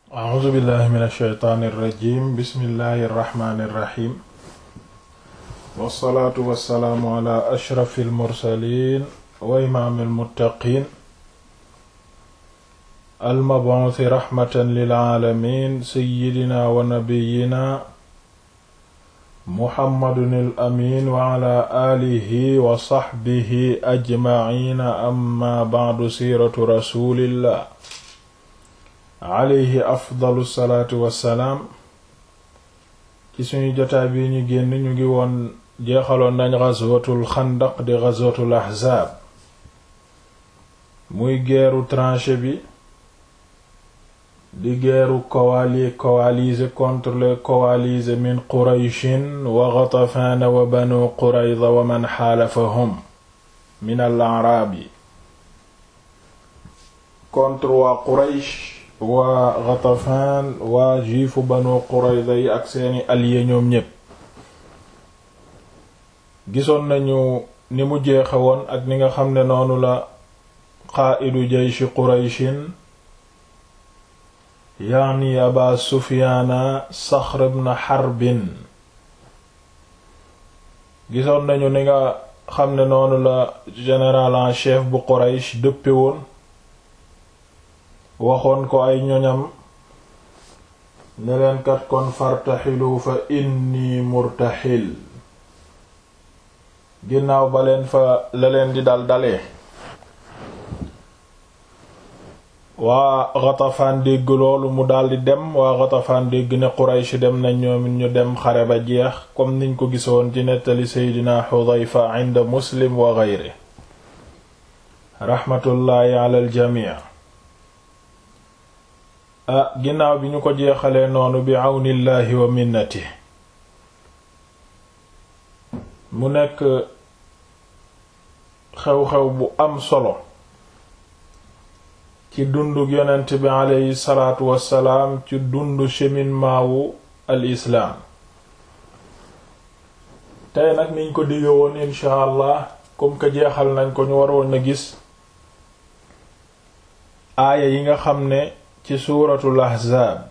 a'uuzu billahi min alsheytaani irrajim bismillahi irrahmani irrahim wassalaatu wassalaamu ala ashrafi almursalin wa imaami almuttaqin almabuusi raxmatan lilaalamin seyidina wa nabiyina muhammadun al amin wa ala aalihi wa saxbihi ajmaciina amma bacdu siiratu rasulillah alayhi afdalu salaatu wassalaam ci suñu jotaay bi ñu génn ñu ngi woon jeexaloon nañ ghazwatul xandaq di ghazwatul ahzaab muy geeru tranchée bi di geeru coali coalisé contre les coalisés min qurayshin wa ghatafaan wa banu qurayza wa man xaalafahum min al a'raabi contre waa quraysh waa Ghatafan waa juifu Banu Qurayza yi ak seeni alliés ñoom ñépp gisoon nañu ni mu jeexe woon ak ni nga xam ne noonu la qaa'idu jayshi Qurayshin yaani Aba Sufyaana Saxr ibn Harbin gisoon nañu ni nga xam ne noonu la général en chef bu Quraysh dëppe woon waxoon ko ay ñoñam ne leen kat kon fartaxilu fa inni murtaxil ginnaaw ba leen fa la leen di dal dalee waa Ghatafan dégg loolu mu daldi dem waa Ghatafan dégg ne Quraysh dem nañ ñoomit ñu dem xare ba jeex comme niñ ko gisoon ci nettali Seydina Xudayfa inda Muslim wa geyre raxmatullaahi ala aljamii ah ginnaaw bi ñu ko jeexalee noonu bi àwnillaahi wa minnati mu nekk xew-xew bu am solo ci dunduk yonent bi aleyhi salaatu wassalaam ci dundu cheminement wu al islaam tey nag niñ ko digge woon insha allah comme que jeexal nañ ko ñu waroon na gis aaya yi nga xam ne ci suuratul ahzaab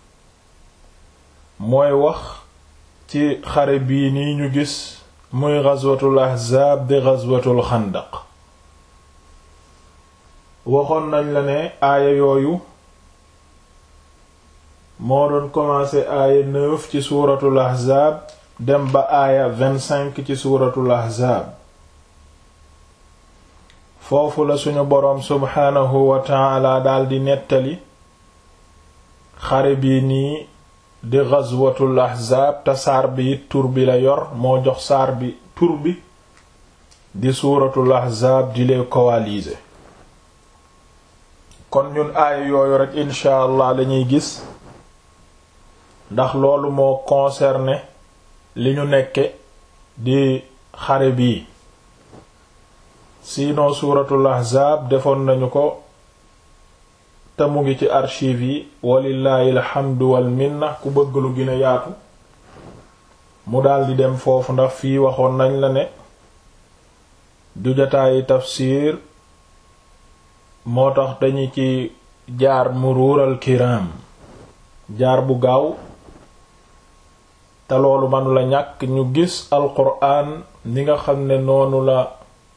mooy wax ci xare bii nii ñu gis muy ghazwatul ahzaab di ghazwatul xandaq waxoon nañ la ne aaya yooyu moo doon commencé aaya neuf ci suuratul ahzaab dem ba aaya vingt-cinq ci suuratul ahzaab foofu la suñu boroom subhaanahu wa ta'ala daldi nettali xare bii nii di ghazwatul ahzaab te saar bi it tur bi la yor moo jox saar bi tur bi di suuratul ahzaab di les coalisés kon ñun aaya yooyu rek incha allah lañuy gis ndax loolu moo concerné li ñu nekke di xare bii sinon suuratul ahzaab defoon nañu ko te mu ngi ci archive yi walillahi alhamdu wal minna ku bëgg lu gën a yaatu mu daldi dem foofu ndax fii waxoon nañ la ne du jataayi tafsir moo tax dañu ci jaar muruural kiram jaar bu gaaw te loolu manu la ñàkk ñu gis alquran ni nga xam ne noonu la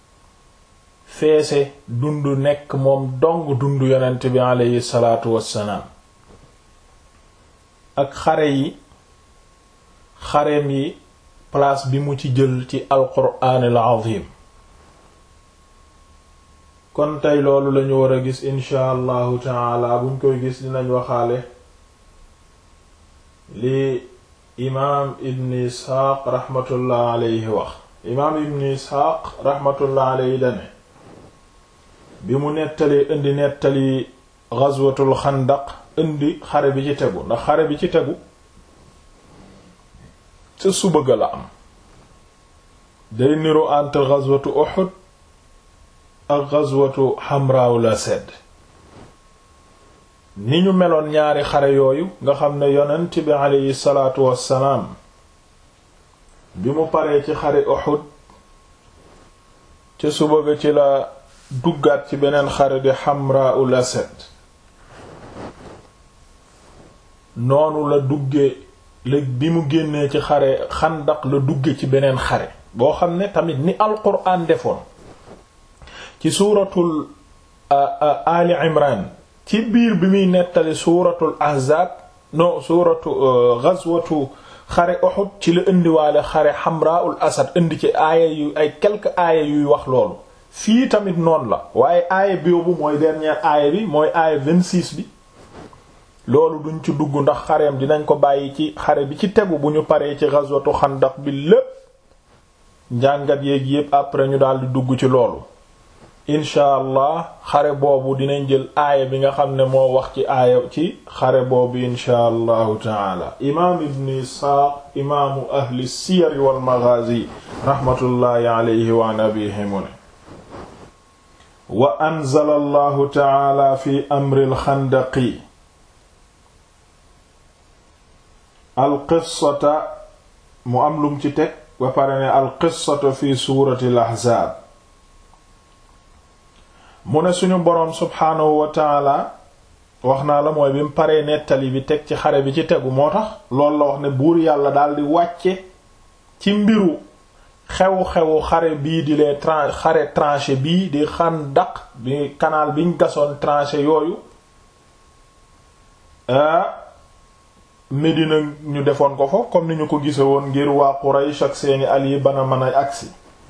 feese dund nekk moom dong dund yonent bi aleyhi salaatu wassalaam ak xare yi xareem yi place bi mu ci jël ci alquraanil azim kon tey loolu lañu war a gis insha allahu taala buñ koy gis dinañ waxaale li imaam ibn isxaaq raxmatullah aleyhi wax imaam ibn isxaaq raxmatullah aleyhi dane bi mu nettalee indi nettali ghazwatul xandaq indi xare bi ci tegu ndax xare bi ci tegu ca suba ga la am day niru entre ghazwatu Uhud ak ghazwatu Hamra'ul Asad ni ñu meloon ñaari xare yooyu nga xam ne yonent bi aleyhi salaatu wassalaam bi mu paree ci xare Uhud ca suba ga ci la duggaat ci beneen xare di Hamra'ul Asad noonu la dugge la bi mu génnee ci xare xandaq la dugge ci beneen xare boo xam ne tamit ni alquran defoon ci suuratul ali imran ci biir bi muy nettali suuratul ahzaab no suuratu ghazwatu xare Uhud ci la indiwaale xare Hamraul Asad indi ci aaya yu ay quelques aaya yuy wax loolu fii tamit noonu la waaye aaya boobu mooy dernière aaya bi mooy aaya 26 bi loolu duñ ci dugg ndax xareem dinañ ko bàyyi ci xare bi ci tegu bu ñu paree ci ghazwatu xandaq bi lépp njàngat yéeg yépp après ñu daal di dugg ci loolu incha allah xare boobu dinañ jël aaya bi nga xam ne moo wax ci aaya ci xare boobu incha allahu taala imaam ibn isxaaq imaamu ahli siyar wal maghazi rahmatullahi alayhi wa an abihi mu ne wa anzala allahu taala fi amri alxandaqi alqissata mu am lum ci teg ba pare ne alqissata fi suurati al ahzaab mu ne suñu boroom subhaanahu wa taala wax naa la mooy bi mu paree nettali bi teg ci xare bi ci tegu moo tax loolu la wax ne buur yàlla daal di wàcce ci mbiru xew-xewu xare bii di les tran xare tranché bii di Xandaq bi canal biñ gasoon tranché yooyu Médina ñu defoon ko fa comme ni ñu ko gise woon ngir waa Quraysh ak seeni alliés bana mën a agsi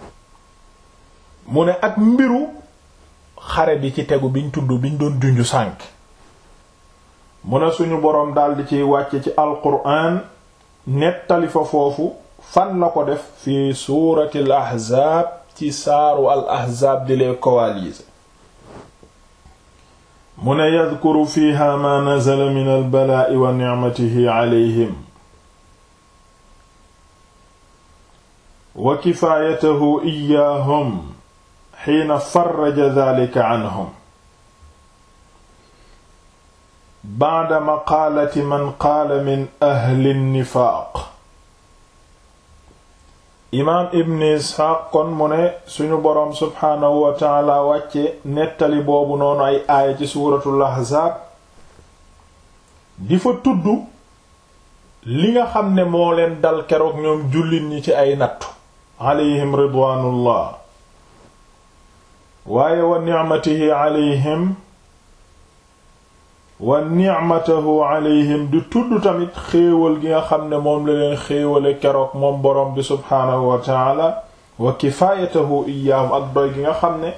mu ne ak mbiru xare bi ci tegu biñ tudd biñ doon junju sànk mu ne suñu boroom daldi ciy wàcce ci alquran nettali fa foofu fan la ko def fi suurati al ahzaab ci saaru al ahzaab di les coalisés mu ne yadkuru fiha ma nazala min al balaa'i wa ni'matihi alayhim wa kifaayatahu iyaahum xiina farraja dhalika anhum ba'da maqaalati man qaala min ahli nifaaq imaam ibn isxaaq kon mu ne suñu boroom subhaanahu wa taala wàcce nettali boobu noonu ay aaya ci suuratul ahzaab di fa tudd li nga xam ne moo leen dal keroog ñoom jullit ñi ci ay nattu alayhim ridwaanullah waaye wa ni'matihi alayhim wa ni'matahu alayhim di tudd tamit xéewal gi nga xam ne moom la leen xéewale keroog moom boroom bi subhaanahu wa taala wa kifaayatahu iyaahum ak doy gi nga xam ne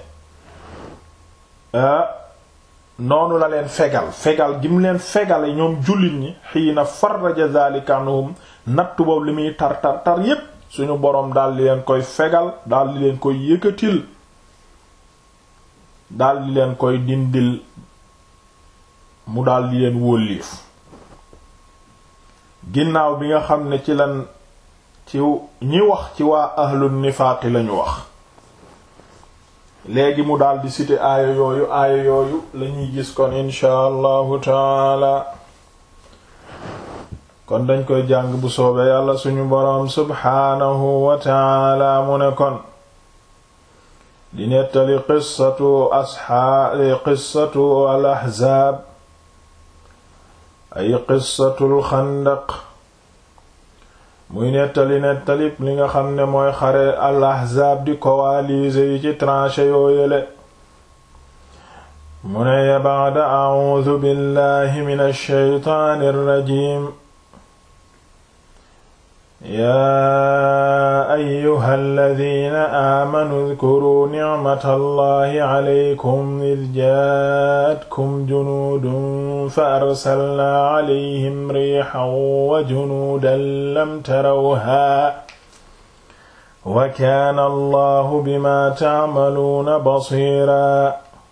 noonu la leen fegal fegal gi mu leen fegale ñoom jullit ñi xiina farraja dhalika anhum nattu boobu li muy tar tar tar yépp suñu boroom daal di leen koy fegal daal di leen koy yëkkatil daal di leen koy dindil mu daal di leen wóolliif ginnaaw bi nga xam ne ci lan ci ñi wax ci waa ahlu nifaaqi lañu wax léegi mu daal di citer aaya yooyu aaya yooyu lañuy gis kon insha allahu taala kon dañ koy jàng bu soobee yàlla suñu boroom subhaanahu wa taala mu ne kon di nettali qissatu asxaabi qissatu al ahzaab ay qissatul xandaq muy nettali nettalib li nga xam ne mooy xare al ahzaab di coalisés yi ci tranché yooyele mu ne ya ba'da a'uudu billahi min ash-shaytaani ar-rajiim yaa ayyuha alladina aamanuu udkuruu nicmata allahi calaykum id jaatkum junuudun fa arsalnaa calayhim riixan wa junuudan lam tarawhaa wa kaana allahu bimaa tacmaluuna basiiraa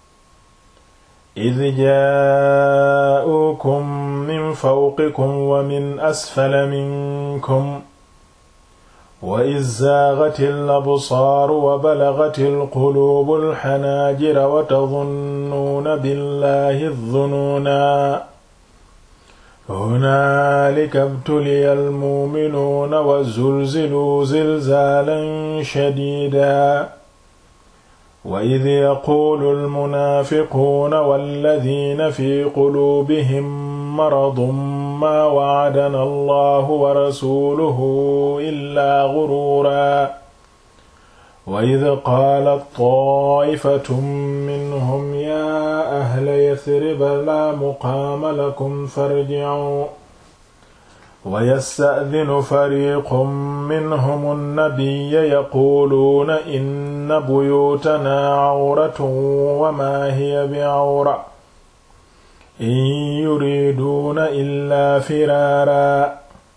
id jaa'uukum min fawqikum wa min asfala minkum wa iz zaaghatil absaaru wa balagatil quluubul xanaajira wa tadunnuuna billaahi zunuuna hunaalika ibtuliyal mu'minuuna wa zulziluu zilzaalan shadiidan wa id yaquulu almunaafiquuna walladiina fi quluubihim maradun maa wa'adana allahu wa rasuluhu illaa ghuruura wa id qaalat taa'ifatun minhum yaa ahla yasriba laa muqaama lakum farji'uu wa yasta'dinu fariiqun minhum annabiyya yaquuluuna inna buyuutanaa cawratun wa maa hiya bicawra in yuriiduuna illaa firaaraa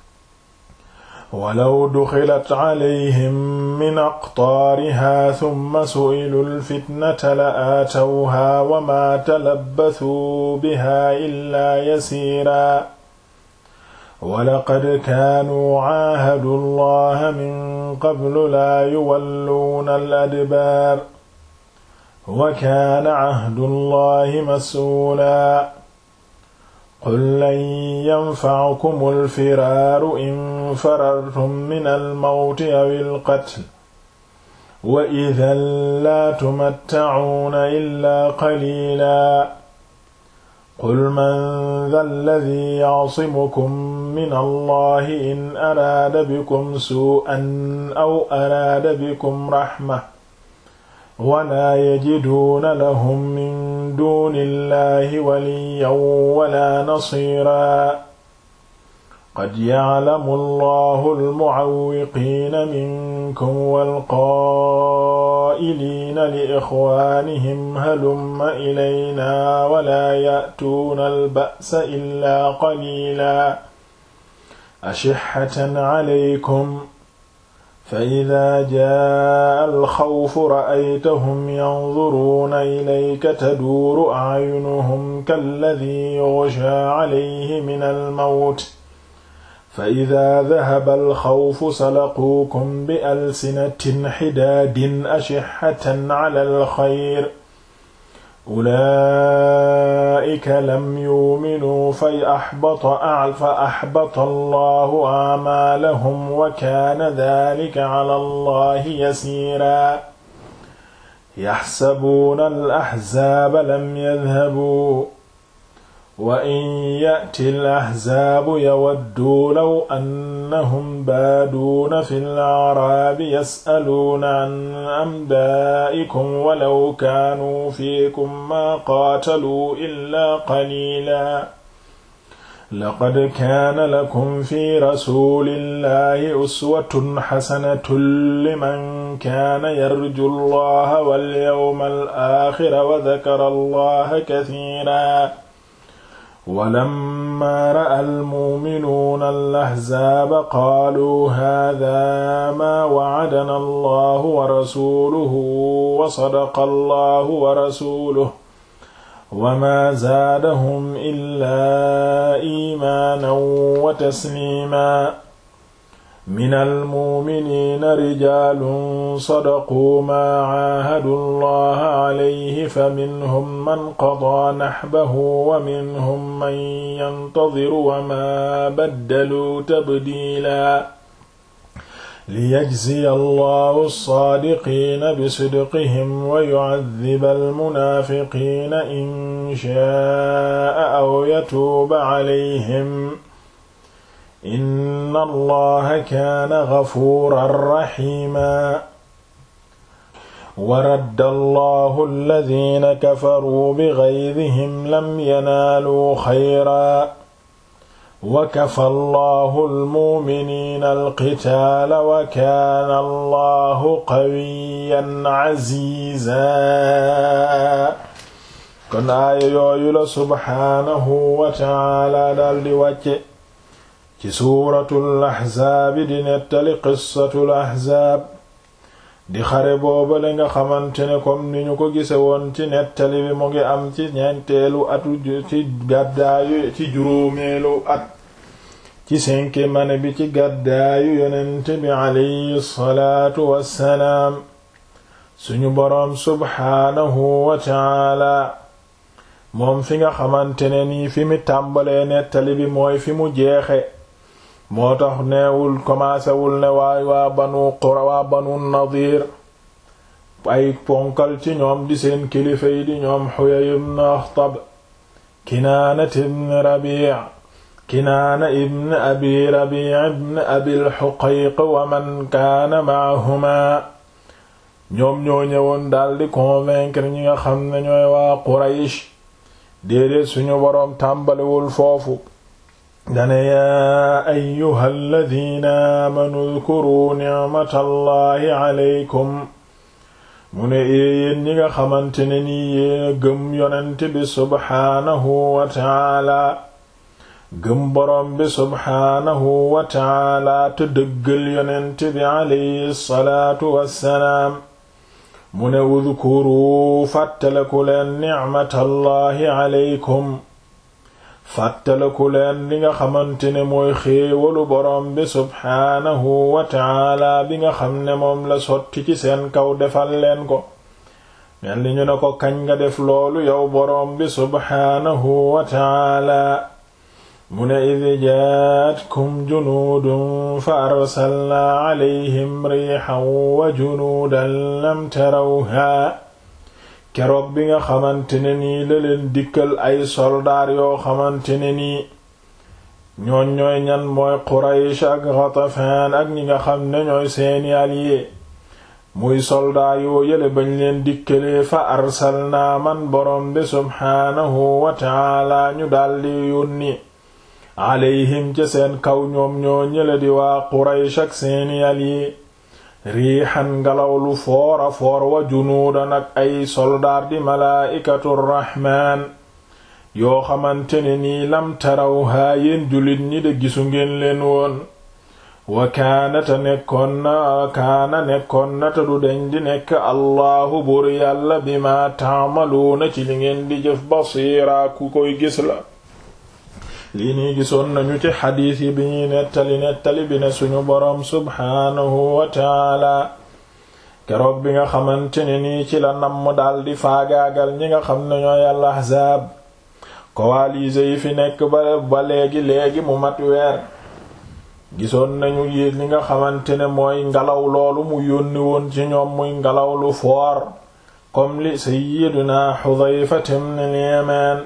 walaw duxilat calayhim min aqtaarihaa summa su'iluu lfitnata la aatawhaa wa maa talabbasuu bihaa illaa yasiiraa walaqad kaanuu caahadu allaha min qablu laa yuwalluuna al-adbaar wa kaana cahdu allahi mas'uulaa qul lan yanfacakum alfiraaru in farartum min almawti aw alqatl wa idan laa tumattacuuna illaa qaliilaa qul man dha alladii yacsimukum min allahi in araada bikum suu'an aw araada bikum raxma walaa yajiduuna lahum min duuni illahi waliyan wala nasiira qad yaclamu allahu almucawwiqiina minkum walqaa'iliina li ixwaanihim halumma ilaynaa walaa ya'tuuna alba'sa illaa qaliilaa ashixatan calaykum fa idaa jaa alxawfu ra'aytahum yanzuruuna ilayka taduuru acyunuhum kalladii yughshaa calayhi min almawt fa idaa dahaba alxawfu salaquukum bi alsinatin xidaadin ashixatan cala alxayr ulaa'ika lam yuuminuu fa axbata fa axbata allahu acmaalahum wa kaana daalika cala allahi yasiiraa yaxsabuuna alaxzaaba lam yadhabuu wa in ya'ti alaxzaabu yawadduu law annahum baaduuna fi alacraabi yas'aluuna can anbaa'ikum walaw kaanuu fiikum maa qaataluu illaa qaliilaa laqad kaana lakum fi rasuulillahi uswatun xasanatun liman kaana yarju allaha walyawma alaaxira wa dakara allaha kasiiran walammaa ra'a almu'minuuna al-ahzaaba qaaluu haadaa maa wa'adanaa allahu wa rasuuluhu wa sadaqa allahu wa rasuluhu wama zaadahum illaa iimaanan wa tasliima min almuuminiina rijaalun sadaquu maa caahadu allaha calayhi faminhum man qadaa naxbahu wa minhum man yantadiru wamaa baddaluu tabdiila liyajziya allahu alsaadiqiina bisidqihim wa yucadiba almunaafiqiina in sha'a aw yatuuba calayhim inna allaha kaana gafuuran raxiima wa radda allahu alladina kafaruu bigaydihim lam yanaaluu xayra wa kafa allahu almuuminiina alqitaala wa kaana allahu qawiyan caziizaa kon aaya yooyu la subxaanahu wa taala daldi wàcce ci suuratul ahzaabi di nettali qissatul ahzaab di xare boobale nga xamante ne comme ni ñu ko gise woon ci nettali bi mu ngi am ci ñeenteelu atu ci gàddaayu ci juróomeelu at ci cinquième année bi ci gàddaayu yonent bi alayhi salaatu wassalaam suñu boroom subhaanahu wa taala moom fi nga xamante ne nii fi mi tàmbalee nettali bi mooy fi mu jeexe moo tax neewul commencé wul ne waay waa banu qura waa banu nadir ay ponkal ci ñoom di seen kilifa yi di ñoom Huyay ibn Akhtab Kinaanat ibn Rabi' kinaana ibn abi rabi ibn abil xuqayq wa man kaana maahuma ñoom ñoo ñëwoon daldi convaincre ñi nga xam ne ñooy waa quraysh déedéet suñu boroom tàmbaliwul foofu dane yaa ayyuha alladina aamanu dkuruu nicmatallahi aleykum mu ne yéen ñi nga xamante ne nii yéena gëm yonent bi subxaanahu wa taala gëm boroom bi subxaanahu wa taala te dëggal yonent bi alayhi salaatu wassalaam mu ne udkuru fàttaleku leen nicmatallahi aleykum fàttaleku leen li nga xamante ne mooy xéewalu boroom bi subxaanahu wa taala bi nga xam ne moom la sotti ci seen kaw defal leen ko mel ni ñu ne ko kañ nga def loolu yow boroom bi subxaanahu wa taala mu ne id jaatkum junuudun fa arsalnaa calayhim riixan wa junuudan lam tarawhaa keroog bi nga xamante ne nii la leen dikkal ay soldaar yoo xamante ne nii ñooñ ñooy ñan mooy Quraysh ak Ghatafaan ak ñi nga xam ne ñooy seeni alliés muy soldaar yoo yële bañ leen dikkalee fa arsalnaa man boroom bi subxaanahu wa taala ñu daldi yónni alayhim ca seen kaw ñoom ñoo ñële di waa Quraysh ak seeni alliés riixan ngelaw lu foora foor wa junuudan ak ay soldaar di malaaikatu rahmaan yoo xamante ne nii lam tarawhaa yéen jullit ñi de gisu ngeen leen woon wa kaanata nekkoon na wa kaana nekkoon na te du deñ di nekk allahu buur yàlla bima taamaluuna ci li ngeen di jëf basiira ku koy gis la lii nii gisoon nañu ci xadiis yi bi ñuy nettali nettali bi ne suñu boroom subhaanahu wa taala keroog bi nga xamante ne nii ci la namm daldi faagaagal ñi nga xam ne ñooy al ahzaab coalisés yi fi nekk ba ba léegi léegi mu mat weer gisoon nañu yi li nga xamante ne mooy ngelaw loolu mu yónni woon ci ñoom muy ngelaw lu foor comme li sayyiduna Xudayfa ibn al-Yamaan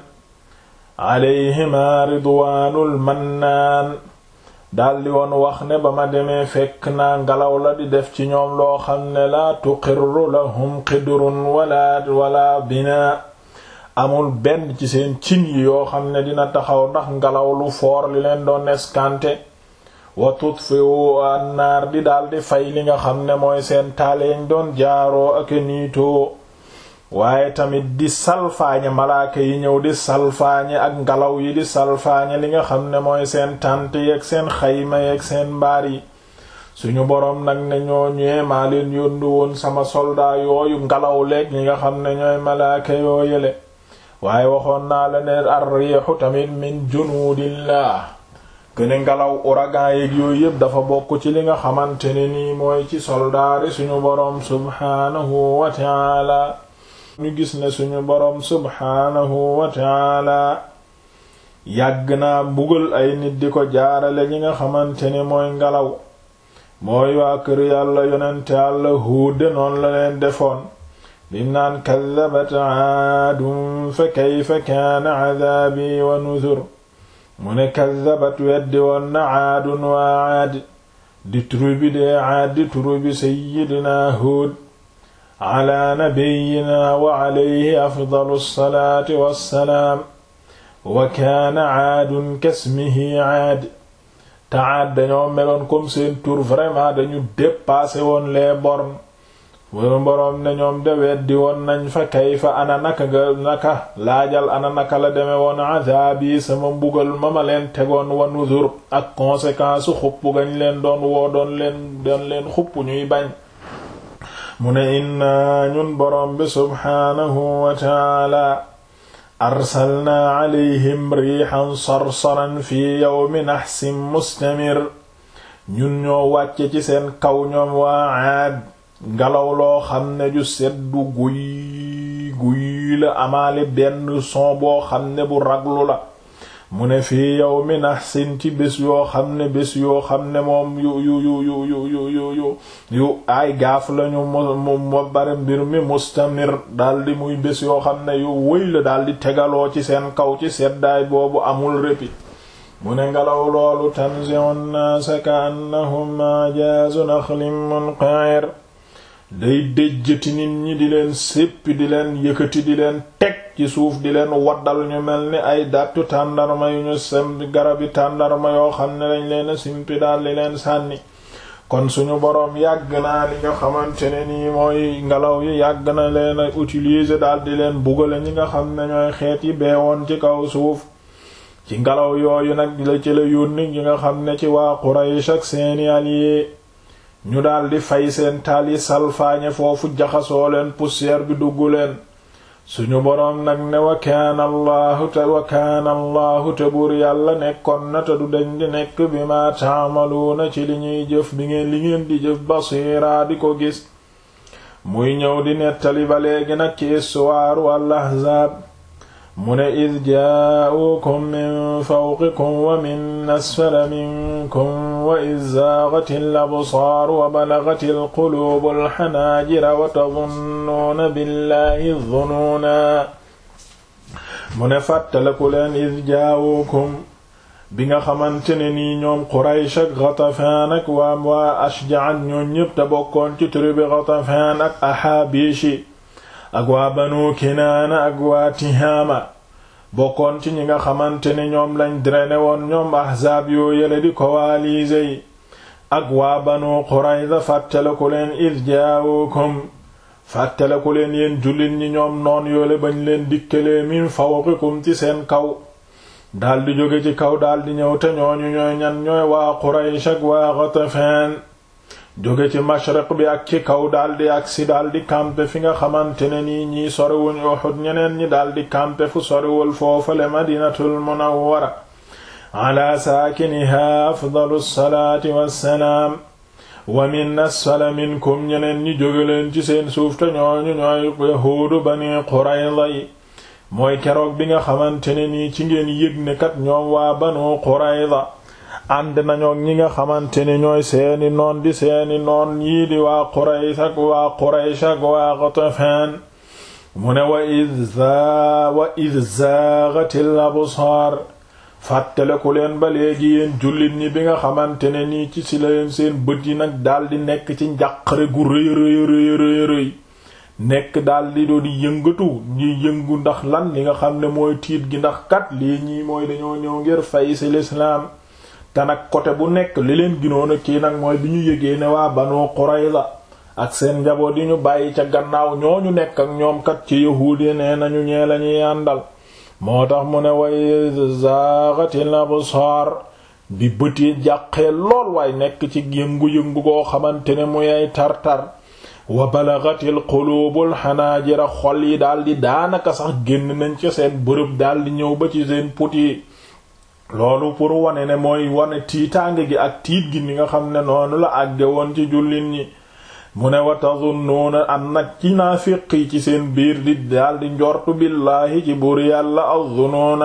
alayhima ridwaanul mannaan daldi woon wax ne ba ma demee fekk naa ngelaw la di def ci ñoom loo xam ne laa tuqirru lahum qidrun wala wala binaa amul benn ci seen cin yi yoo xam ne dina taxaw ndax ngelaw lu foor li leen doon eskante wa tutfiu annaar di daldi fay li nga xam ne mooy seen taaleeñ doon jaaroo ak niitoo waaye tamit di salfaañe malaaka yi ñëw di salfaañe ak ngelaw yi di salfaañe li nga xam ne mooy seen tànt yeeg seen xayma yeeg seen mbaar yi suñu boroom nag ne ñoo ñëwee maa leen yóndu woon sama soldat yooyu ngelaw leeg ñi nga xam ne ñooy malaaka yoo yele waaye waxoon naa la ne ar-riixu tamit min junuudillah gëne ngelaw ouragan yeeg yooyu yépp dafa bokk ci li nga xamante ne nii mooy ci soldaari suñu boroom subhaanahu wa ta'ala ñu gis ne suñu boroom subhaanahu wa taala yàgg naa mbugal ay nit di ko jaarale ñi nga xamante ne mooy ngelaw mooy waa kër yàlla yonente yàlla Huud noonu la leen defoon bim naan kaddabat aadun fa kayfa kaana cadaabi wa nuzur mu ne kaddabat weddi woon na aadun waa aad di tribu de aad di tribu sayyidina Huud ala nabiyina wa alayhi afdalu salaati wassalaam wa kaana aadun kasmihi aad te aad dañoo meloon comme seen tur vraiment dañu dépassé woon les bornes wala boroom ne ñoom de weddi woon nañ fa kayfa ana naka nga naka laajal ana naka la deme woon adaabi sama mbugal ma ma leen tegoon wa nuzur ak conséquence xupp gañ leen doon woo doon leen doon leen xupp ñuy bañ mu ne inna ñun boroom bi subhaanahu wa taala arsalnaa alayhim riixan sarsaran fi yawmi naxsin mustamir ñun ñoo wàcce ci seen kaw ñoom waa Aad ngelaw loo xam ne ju seddu guy guy la amaale benn son boo xam ne bu raglu la mu ne fii yawmi naxsin ci bés yoo xam ne bés yoo xam ne moom yu yu yu yu yu yu yu yu yu ay gaaf lañu mu mo bare mbir mi mustamir daldi muy bés yoo xam ne yu wëy la daldi tegaloo ci seen kaw ci seddaay boobu amul répit mu ne ngelaw loolu tanzi'u nnaasa ka'annahum a'jaazu naxlin munqa'ir day déjjati nit ñi di leen séppi di leen yëkkati di leen teg ci suuf di leen waddal ñu mel ni ay dattu tàndarma yu ñu sem garabi tàndarma yoo xam ne lañ leen simpi daal di leen sànni kon suñu boroom yàgg naa li nga xamante ne nii mooy ngelaw yi yàgg na leen a utiliser daal di leen bugale ñi nga xam ne ñooy xeet yi beewoon ci kaw suuf ci ngelaw yooyu nag la ci la yónni ñi nga xam ne ci waa Quraysh ak seeni alliés ñu daldi fay seen taal yi salfaañe foofu jaxasoo leen poussière bi dugg leen suñu boroom nag ne wa kaana allahu te wa kaana allahu te buur yàlla nekkoon na te du dañ di nekk bi ma taamaluuna ci li ñuy jëf bi ngeen li ngeen di jëf basiira di ko gis muy ñëw di nettali ba léegi nag ci istuwaaru al ahzaab mu ne id jaa'uukum min fawqikum wa min asfala minkum wa id zaagati al absaar wa balagati al quluubu al xanaajira wa tadunnuuna billahi dunuuna mu ne fàttaleku leen id jaa'uukum bi nga xamante ne nii ñoom Quraysh ak Ghatafaan ak waa waa Ashja' ak ñoom ñépp te bokkoon ci tribu Ghatafaan ak Ahaabishi ak waa Banu Kinaana ak waa Tihaama bokkoon ci ñi nga xamante ne ñoom lañ drainer woon ñoom ahzaab yoo yële di coalisés yi ak waa Banu Qurayza fàttaleku leen id jaa'ukum fàttaleku leen yéen jullit ñi ñoom noon yoole bañ leen dikkalee min fawqikum ci seen kaw daldi jóge ci kaw daldi ñëw te ñooñu ñooy ñan ñooy waa Quraysh ak waa Ghatafan jóge ci mashriq bi ak ci kaw daldi agsi daldi campe fi nga xamante ne nii ñii soriwuñ Uhud ñeneen ñi daldi campe fu soriwul foofale Madinatul Munawwara ala saakiniha afdalu salaati wassalaam wa min asfala minkum ñeneen ñi jóge leen ci seen suuf te ñooñu ñooy yahuudu Bani Qurayza yi mooy keroog bi nga xamante ne nii ci ngeen yëg ne kat ñoom waa Banu Qurayza ànd nañoo ñi nga xamante ne ñooy seeni noon di seeni noon yii di waa Quraysh ak waa Quraysh ak waa Ghatafan mu ne wa id wa id zaaghatil absaar fàttaleku leen ba léegi yéen jullit ñi bi nga xamante ne nii ci si leen seen bët yi nag daldi nekk ci njàqare gu rëy rëy rëy rëy rëy nekk daldi doo di yëngatu ñi yëngu ndax lan li nga xam ne mooy tiit gi ndax kat lii ñii mooy dañoo ñëw ngir fay ci lislaam te nag côté bu nekk li leen ginoon a kii nag mooy bi ñu yëgee ne waa Banu Qurayza ak seen njaboot yi ñu bàyyi ca gannaaw ñooñu nekk ak ñoom kat ci yahuud yi nee nañu ñee lañuy àndal moo tax mu ne way zaghatil absar bi bët yi jàqee lool waaye nekk ci yëngu-yëngu goo xamante ne muy ay tar-tar wa balagatil qulubul xanaajira xol yi daldi daanaka sax génn nañ ci seen bërëb daldi ñëw ba ci seen put yi loolu pour wane ne mooy wane tiitaange gi ak tiit gi ni nga xam ne noonu la àgge woon ci jullit ñi mu ne wa tazunnuuna am nag ci naafiq yi ci seen biir di daldi njortu billaahi ci buur yàlla azzunuuna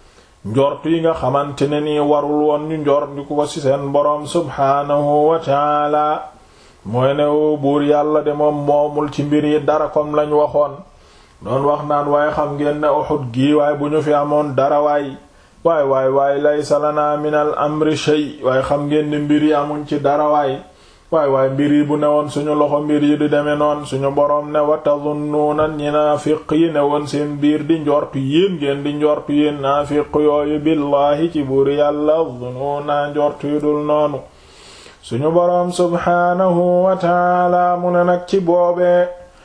njortu yi nga xamante ne nii warul woon ñu njortu ko ci seen boroom subhaanahu wa taala mooy ne woo buur yàlla de moom moomul ci mbir yi dara comme lañ waxoon doon wax naan waaye xam ngeen ne Uhud gii waaye bu ñu fi amoon dara waay waay waay waay laysa lana min al amri shay waaye xam ngeen ne mbir yi amuñ ci dara waay waay waay mbir yi bu newoon suñu loxo mbir yi di demee noon suñu boroom ne wa tadunnuuna ñi naafiq yi ne woon seen biir di njortu yéen ngeen di njortu yéen naafiq yooyu billaahi ci buur yàlla zunuuna njortu yu dul noonu suñu boroom subhaanahu wa taala mu ne nag ci boobee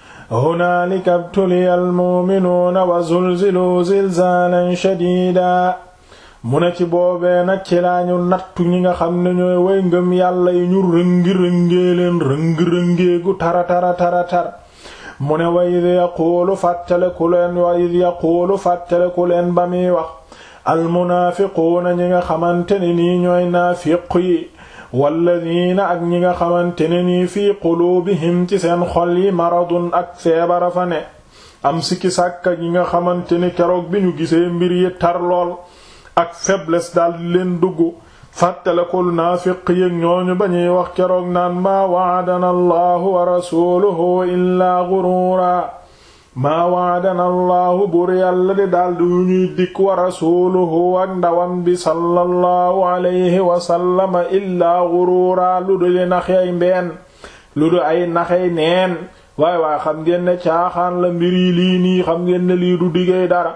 hunaalika btuliya almuuminuuna wa zulziluu zilzaalan shadiida mu ne ci boobee nag ci laañu nattu ñi nga xam ne ñooy way ngëm yàlla yi ñu rëngi-rëngee leen rëngi-rëngeegu tara tara tara tar mu ne wa id yaquulu fàttaleku leen wa id yaquulu fàttaleku leen ba muy wax almunaafiquuna ñi nga xamante ne nii ñooy naafiq yi walladiina ak ñi nga xamante ne nii fii quluubihim ci seen xol yi maradun ak feebara fa ne am sikki sàkka ñi nga xamante ni keroog bi ñu gisee mbir yi tar lool ak faiblesse daldi leen dugg fàttalekul naafiq yëg ñooñu ba ñuy wax keroog naan maa wa'adana allahu wa rasuluhu illaa ghuruura maa waadana allahu bur yàlla di daldi yu ñuy dikk wa rasuluhu ak ndawam bi sallallahu alayhi wasallama illaa guruuraa lu du di naxey mbeen lu du ay naxey neen waay waay xam ngeen ne caaxaan la mbir yi lii nii xam ngeen ne lii du diggéey dara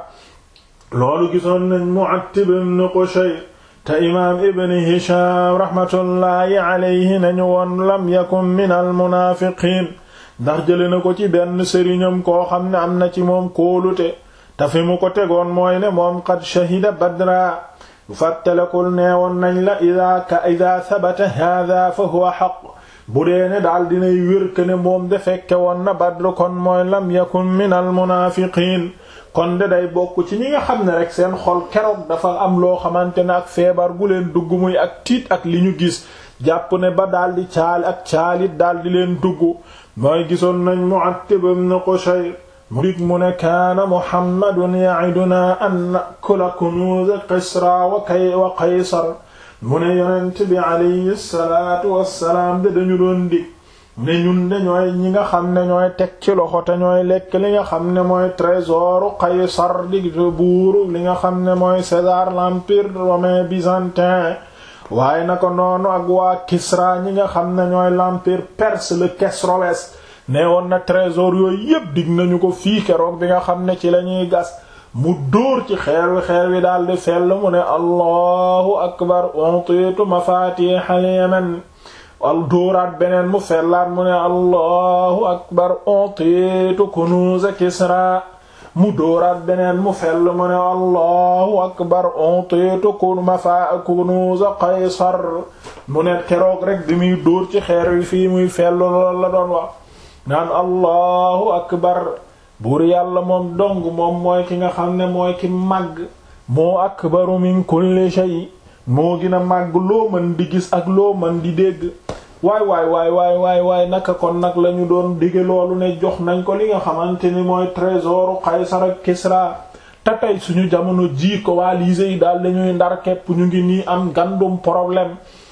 loolu gisoon nañ Mu'attib ibn Qushayr te imaam ibn Hisham rahmatullahi alayhi nañu woon lam yakun min al munaafiqiin ndax jële na ko ci benn sëriñam koo xam ne am na ci moom kóolute te fi mu ko tegoon mooy ne moom qad shahida badra fàttalekul neewoon nañ la ida ka ida sabata hada fa huwa xaq bu dee ne daal dinay wér ke ne moom de fekke woon na badr kon mooy lam yakun min al munaafiqiin kon de day bokk ci ñi nga xam ne rek seen xol keroog dafa am loo xamante ne ak feebar gu leen dugg muy ak tiit ak li ñu gis jàpp ne ba daldi caali ak caalit daldi leen dugg mooy gisoon nañ Mu'attib ibn Qushayr mu dik mu ne kaana Muhammadun ya'iduna an nakula kunuuz Kisra wa kay wa Qaysar mu ne yonent bi alayhi salaatu wassalaam de dañu doon dig ne ñun de ñooy ñi nga xam ne ñooy teg ci loxo te ñooy lekk li nga xam ne mooy trésoru Qaysar di buuru li nga xam ne mooy César l'empire romain byzantin waaye naka noonu ak waa Kisra ñi nga xam ne ñooy l'empire perse le Kesroes nee woon na trésor yooyu yépp dig nañu ko fii keroog bi nga xam ne ci lañuy gas mu dóor ci xeer wi xeer wi daldi fell mu ne allahu akbar utiitu mafatihal yaman al dóoraat beneen mu fellaat mu ne allahu akbar utiitu kunuuz Kisra mu dóoraat beneen mu fell mu ne allahu akbar utiitu kun mafa kunuuz Qaysar mu ne keroog rek di muy dóor ci xeer wi fii muy fell lool la doon wax naan allahu akbar buur yàlla moom dong moom mooy ki nga xam ne mooy ki màgg moo akbaru min kulli shay moo gën a màgg loo mën di gis ak loo mën di dégg waay waay waay waay waay waay naka kon nag lañu doon dige loolu ne jox nañ ko li nga xamante ni mooy trésoru Qaysar ak Kisra te tey suñu jamono ji coalisés yi daal dañuy ndar képp ñu ngi nii am gandum problème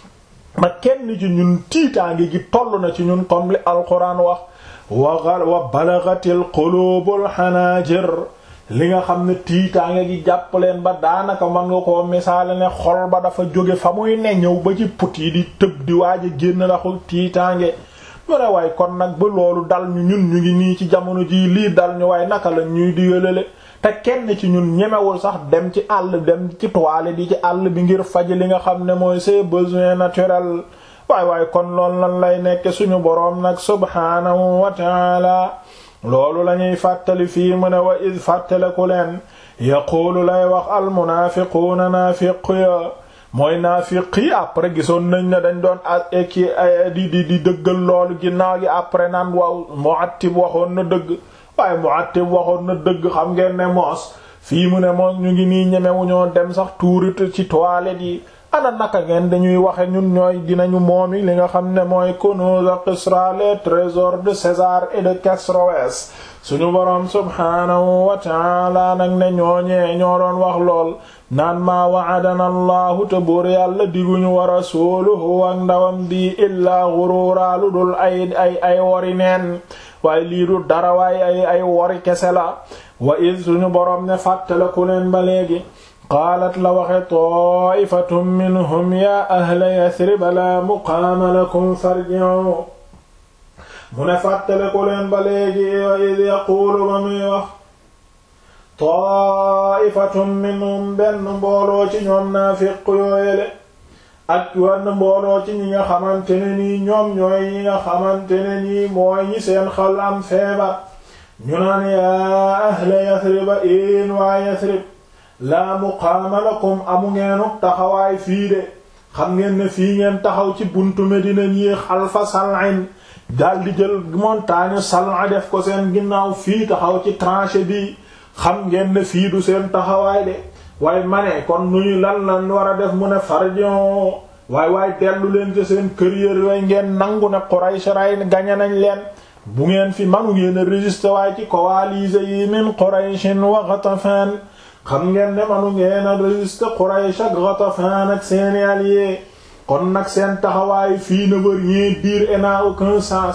ma kenn ci ñun tiitaange gi toll na ci ñun comme li alquran wax wa wa balagatil qulubul hanajir li nga xam ne tiitaange gi jàpp leen ba daanaka mën nga koo misaale ne xol ba dafa jóge fa muy ne ñëw ba ci put yi di tëb di waaj a génn laxul tiitaange mu ne waaye kon nag ba loolu dal ñu ñun ñu ngi nii ci jamono jii lii dal ñu waaye naka la ñuy digalale te kenn ci ñun ñemewul sax dem ci àll dem ci toile di ci àll bi ngir faj li nga xam ne mooy ses besoins naturels waay waay kon loolu lan lay nekk suñu boroom nag subhaanahu wa taala loolu lañuy fàttali fii mu ne wa id fàttaleku leen yaquulu lay wax almunaafiquuna naafiq ya mooy naafiq yi après gisoon nañ ne dañ doon aki di di di dëggal loolu ginnaaw gi après naan waaw Mu'attib waxoon na dëgg waaye Mu'attib waxoon na dëgg xam ngeen ne moos fii mu ne moos ñu ngi nii ñemewu ñoo dem sax tuurit ci toilette yi ana naka ngeen dañuy waxe ñun ñooy dinañu moomi li nga xam ne mooy Kunûz Kisra les trésors de César et de Kesroès suñu boroom subhaanahu wa ta'ala nag ne ñooñee ñoo doon wax lool naan maa wa'adana allahu te buur yàlla diguñu wa rasuluhu ak ndawam bi illaa ghurura lu dul ay ay ay wori neen waaye lii du dara waaye ay ay wori kese la wa id suñu boroom ne fàttale ku leen ba léegi qaalat la waxe ta'ifatun minhum ya ahla yasriba la muqaama lakum farji'u mu ne fàttale ko leen ba léegi wa id yaquulu ba muy wax ta'ifatun minhum benn mbooloo ci ñoom naafiq yooyele ak wenn mbooloo ci ñi nga xamante ne nii ñoom ñooy ñi nga xamante ne nii mooy ñi seen xal am feebar ñu naan yaa ahla yasriba in waa yasrib laa muqaama lakum amu ngeenuk taxawaay fii de xam ngeen ne fii ngeen taxaw ci buntu Medina ñi xalfa sal'in daldi jël montagne sal'a def ko seen ginnaaw fii taxaw ci tranchée bi xam ngeen ne fii du seen taxawaay de waaye ma ne kon nu ñu lan lan war a def mu ne farjon waay waay dellu leen ci seen kër yër way ngeen nangu ne Quraysh ray gañe nañ leen bu ngeen fi manu ngeen a résister waaye ci coalisés yi min Qurayshin wa Ghatafan xam ngeen ne manu ngeen a résister Quraysh ak Ghatafan ak seeni alliés kon nag seen taxawaay fii ne veut rien dire et n'a aucun sens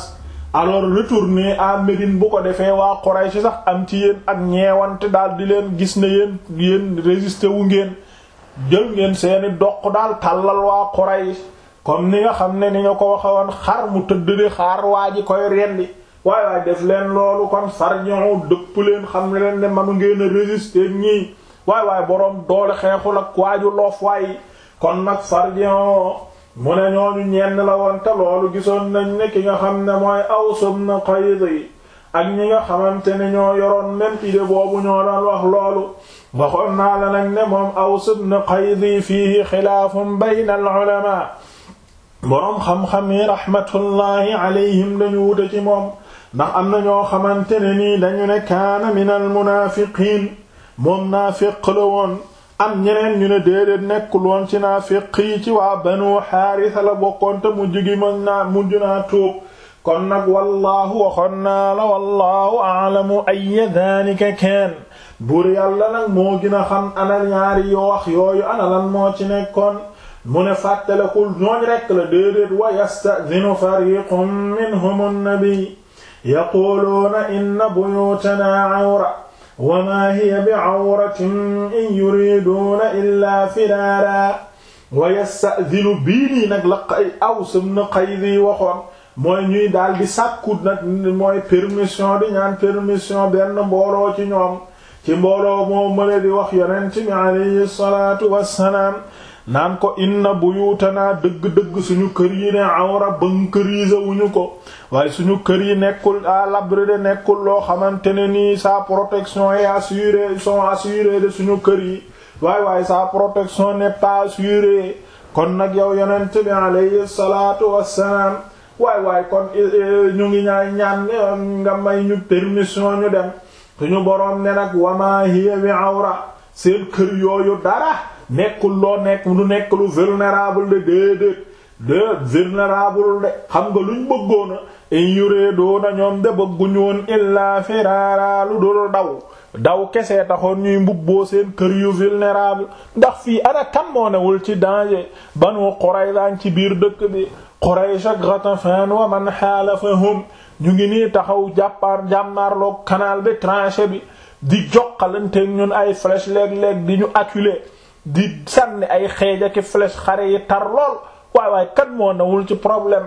alors retournez à Médine bu ko defee waa Quraysh sax am ci yéen ak ñeewante daal di leen gis ne yéen yéen résister wu ngeen jël ngeen seeni doq daal tàllal waa Quraysh comme ni nga xam ne ni nga ko waxe woon xar mu tëdd di xaar waa ji koy rendi waaye waaye def leen loolu kon farñon dëpp leen xam ne leen ne manu ngeen a résister ñii waay waay boroom doole xeexul ak waaju loof waay kon nag farñon mu ne ñooñu ñenn la woon te loolu gisoon nañ ne ki nga xam ne mooy Aws ibn Qayd yi ak ñi nga xamante ne ñoo yoroon même idée boobu ñoo doon wax loolu waxoon naa la nag ne moom Aws ibn Qayd yi fiihi xilaafun bayna al-ulamaa boroom xam-xam yi rahmatullahi alayhim dañu wute ci moom ndax am na ñoo xamante ne nii dañu ne kaana min al-munaafiqiin moom naafiq la woon am ñeneen ñu ne déedéet nekkul woon ci naafiq yi ci waa banu xaarisa la bokkoon te mujj gi mën naa mujj naa tuub kon nag wallaahu waxoon naa la wallaahu a'lamu ayya daalika kaan buur yàlla nag moo gën a xam ana ñaari yoo wax yooyu ana lan moo ci nekkoon mu ne fàttalekul ñooñ rekk la déedéet wa yasta'dinu fariqun minhum an-nabi yaquluuna inna buyuutanaa awra wa maa hiya bi'awratin in yuriduuna illaa firaaraa wa yasta'dinu bii nii nag la Aws ibn Qayd waxoon mooy ñuy daal di sàkku nag mooy permission di ñaan permission benn mbooloo ci ñoom ci mbooloo moo mëne di wax yonent bi alayhi salaatu wassalaam naan ko inna buyutanaa dëgg-dëgg suñu kër yi ne awra bunkerise wuñu ko waaye suñu kër yi nekkul à l'abri de nekkul loo xamante ne nii sa protection est assurée sont assurées de suñu kër yi waaye waaye sa protection n'est pas assurée kon nag yow yonent bi alayhi salaatu wassalaam waay waay kon ñu ngi ñaay ñaan nga may ñu permission ñu dem suñu boroom ne nag wama hiya bi awra seen kër yooyu dara nekkul loo nekk lu nekk lu vulnérable de déedéet de vulnérable de xam nga luñ bëggoona in yureedoona ñoom de bëgguñu woon illaa firaara lu dul daw daw kese taxoon ñuy mbubboo seen kër yu vulnérable ndax fii ana kan moo newul ci danger Banu Qurayza ci biir dëkk bi Quraysh ak Ghatafan wa man xaalafahum ñu ngi nii taxaw jàppaar jàmmaarloog canal bi tranchée bi di joxalanteeg ñun ay flèche léeg-léeg di ñu acculer di sànni ay xeej ak flèche xare yi tar lool waay waay kan moo newul ci problème